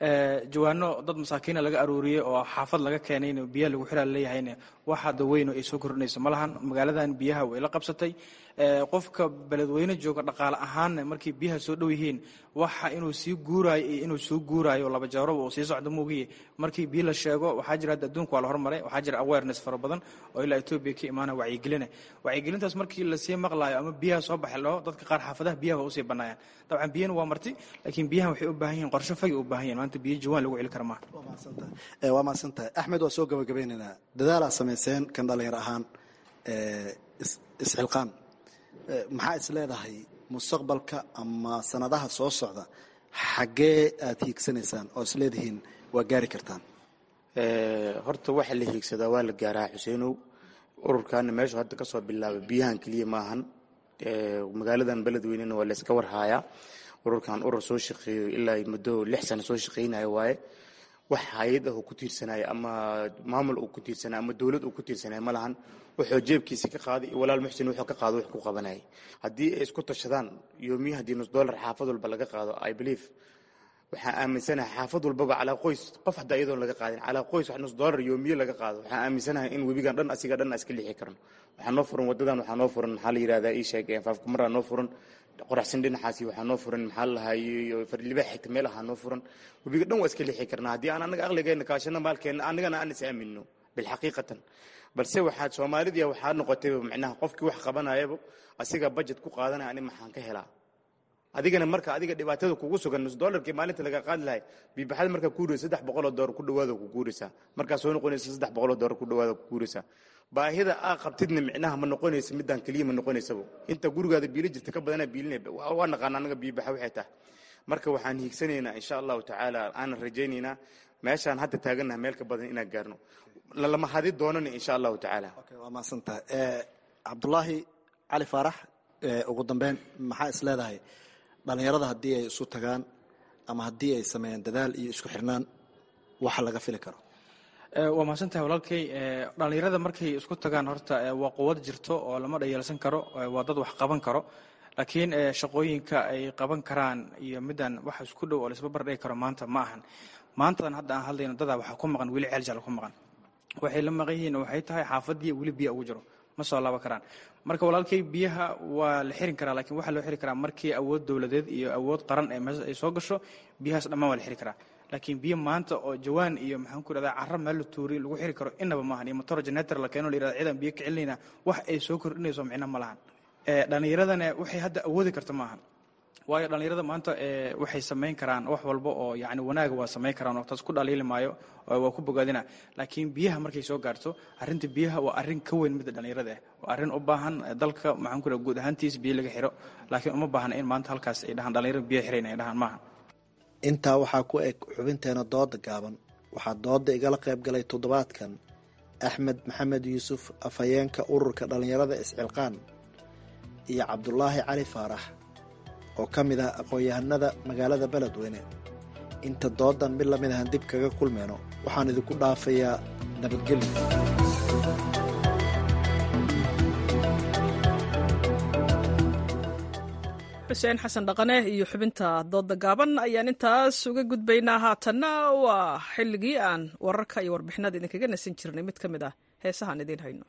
jawaano dad masaakiina laga aruuriyey oo xaafad laga keenay in biyaha lagu xiraa leeyahayna wax hadda weyno ay soo kordhinayso ma lahan magaaladan biyaha way la qabsatay qofka beledweyne jooga dhaqaale ahaanna markay biyaha soo dhow yihiin waxa inuu sii guuraayo iyo inuu soo guuraayo laba jawaroba uu sii socdo moogiye markii biyo la sheego waxaa jira hadda adduunka waa la hormaray waxaa jira awareness fara badan oo ilaa etoobiya ka imaana wacyigelina wacyigelintaas markii lasii maqlaayo ama biyaha soo baxi laho dadka qaar xaafadaha biyaha waa usii banaayaan dabcan biyana waa marti laakiin biyahan waxay u baahan yihiin qorshe fagi u baahan yihin maanta biyo jawaan lagu celi kara maaha waa mahadsan tahay axmed waa soo gabagabeynaynaa dadaalaa samayseen kan dhalinyar ahaan isxilqaan maxaa is leedahay mustaqbalka ama sanadaha soo socda xaggee aad hiigsanaysaan oo is leedihiin waa gaari kartaan horta waxa la hiigsadaa waa la gaaraa xuseenow ururkaana meeshu hadda ka soo bilaabay biyahan keliya maahan magaaladan beledweynena waa layska warhaayaa ururkan urur soo shaqeeyo ilaa muddo lix sano soo shaqeynayo waaye wax hay-ad ah uu ku tiirsanaayo ama maamul uu ku tiirsanaayo ama dowlad uu ku tiirsanaayo ma lahan wuxuu jeebkiisa ka qaaday iyo walaal muxsin wuxuu ka qaado wax ku qabanayay haddii ay isku tashadaan yoomiya haddii nus dollar xaafad walba laga qaado i believe waxaan aaminsanahay xaafad walbaba calaa qoys qof hadda iyadoon laga qaadin calaa qoys wax nus dollar yoomiye laga qaado waxaan aaminsanahay in webigan dhan asiga dhan iska lixi karno waxaa noo furan wadadan waxaa noo furan maxaa la yidhahdaa ii sheeg faafkumaraa noo furan qoraxsan dhinacaasi waxaa noo furan maxaa la lahaay farlibaa xigta meel ahaa noo furan webiga dhan waa iska lixi karnaa haddii aan anaga aqligeena kaashano maalkeena anagana aan is aamino bilxaqiiqatan balse waxaad soomaalidii waxaa noqotay micnaha qofkii wax qabanayaba asiga budget ku qaadanaya ani maxaan ka helaa adigana marka adiga dhibaatada kugu sugan nus dollarkii maalinta laga qaadi lahay biibaxada markaa kuuraysa saddex boqoloo doolar ku dhawaada ku guuraysaa markaa soo noqonaysa saddex boqoloo doolar ku dhawaada ku guuraysaa baahida aa qabtidna micnaha ma noqonaysa midaan keliya ma noqonaysaba inta gurigaada biili jirta ka badanaa biilinay waa naqaana anaga biibaxa waxay tahay marka waxaan hiigsanaynaa insha allahu tacaala aanan rajaynaynaa meeshaan hadda taagannaha meel ka badan inaan gaarno lalama hadi doonana insha allahu tacaala waa mahadsantahay cabdulaahi cali faarax ugu dambeyn maxaa is leedahay dhalinyarada haddii ay isu tagaan ama haddii ay sameeyaan dadaal iyo isku xirnaan waxa laga fili karo waa mahadsantahay walaalkay dhalinyarada markay isku tagaan horta waa quwad jirto oo lama dhayeelsan karo waa dad wax qaban karo laakiin shaqooyinka ay qaban karaan iyo midaan wax isku dhow oo laisba bardhigi karo maanta ma ahan maantadan hadda aan hadlayno dadaa waxaa ku maqan weli ceeljal ku maqan waxay la maqan yihiin waxay tahay xaafadii weli biya ugu jiro ma soo laaban karaan marka walaalkay biyaha waa la xirin karaa lakiin waxaa loo xiri karaa markii awood dowladeed iyo awood qaran ee meesha ay soo gasho biyahaas dhammaan waa la xiri karaa laakiin biyo maanta oo jawaan iyo maxaan ku irahdaa carra meel la tuuriy lagu xiri karo inaba maahan iyo motor genetor la keeno la yirahda ciidan biyo ka celinayna wax ay soo kordhinayso micno ma lahan dhallinyaradana waxay hadda awoodi karta maahan waayo dhallinyarada maanta waxay samayn karaan wax walba oo yani wanaaga waa samayn karaan oo taas ku dhaliili maayo waa ku bogaadina laakiin biyaha markay soo gaarto arrinta biyaha waa arrin ka weyn midda dhallinyarada ah waa arrin u baahan dalka maxaan ku iraha guud ahaantiis biyo laga xiro laakiin uma baahna in maanta halkaas ay dhahaan dhallinyarada biyo xirayn ay dhahaan maaha intaa waxaa ku eg xubinteena dooda gaaban waxaa dooda igala qayb galay toddobaadkan axmed maxamed yuusuf afhayeenka ururka dhallinyarada iscilqaan iyo cabdulaahi cali faarax oo ka mid ah aqoon-yahanada magaalada beledweyne inta doodan mid lamid ahan dib kaga kulmeyno waxaan idinku dhaafayaa nabadgelyo xuseen xasan dhaqane iyo xubinta dooda gaaban ayaan intaas uga gudbaynaa haatanna waa xilligii aan wararka iyo warbixinada idinkaga nasan jirnay mid ka mid ah heesahaan idiin hayno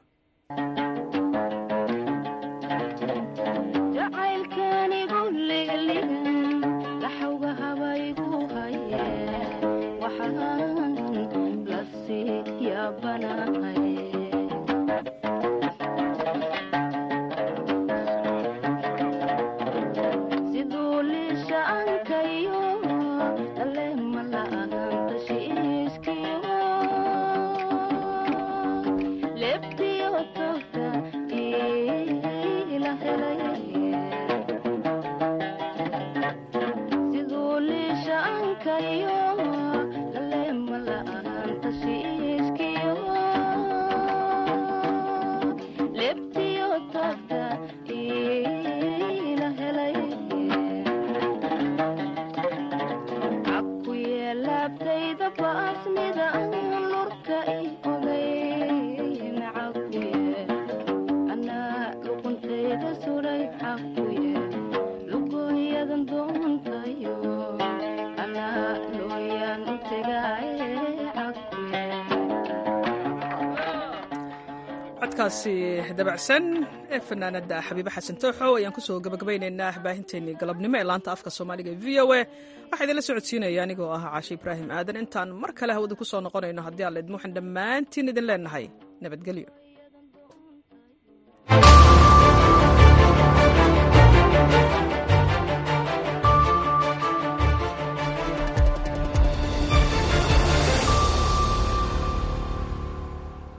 codkaasi dabacsan ee fanaanada xabiibe xasan tooxo ayaan kusoo gabagabaynaynaa baahinteennii galabnimo ee laanta afka soomaaliga v o a waxaa idinla socodsiinaya anigoo ah caashe ibraahim aadan intaan mar kale hawada ku soo noqonayno haddii alla idmuuxan dhammaantiin idin leenahay nabadgelyo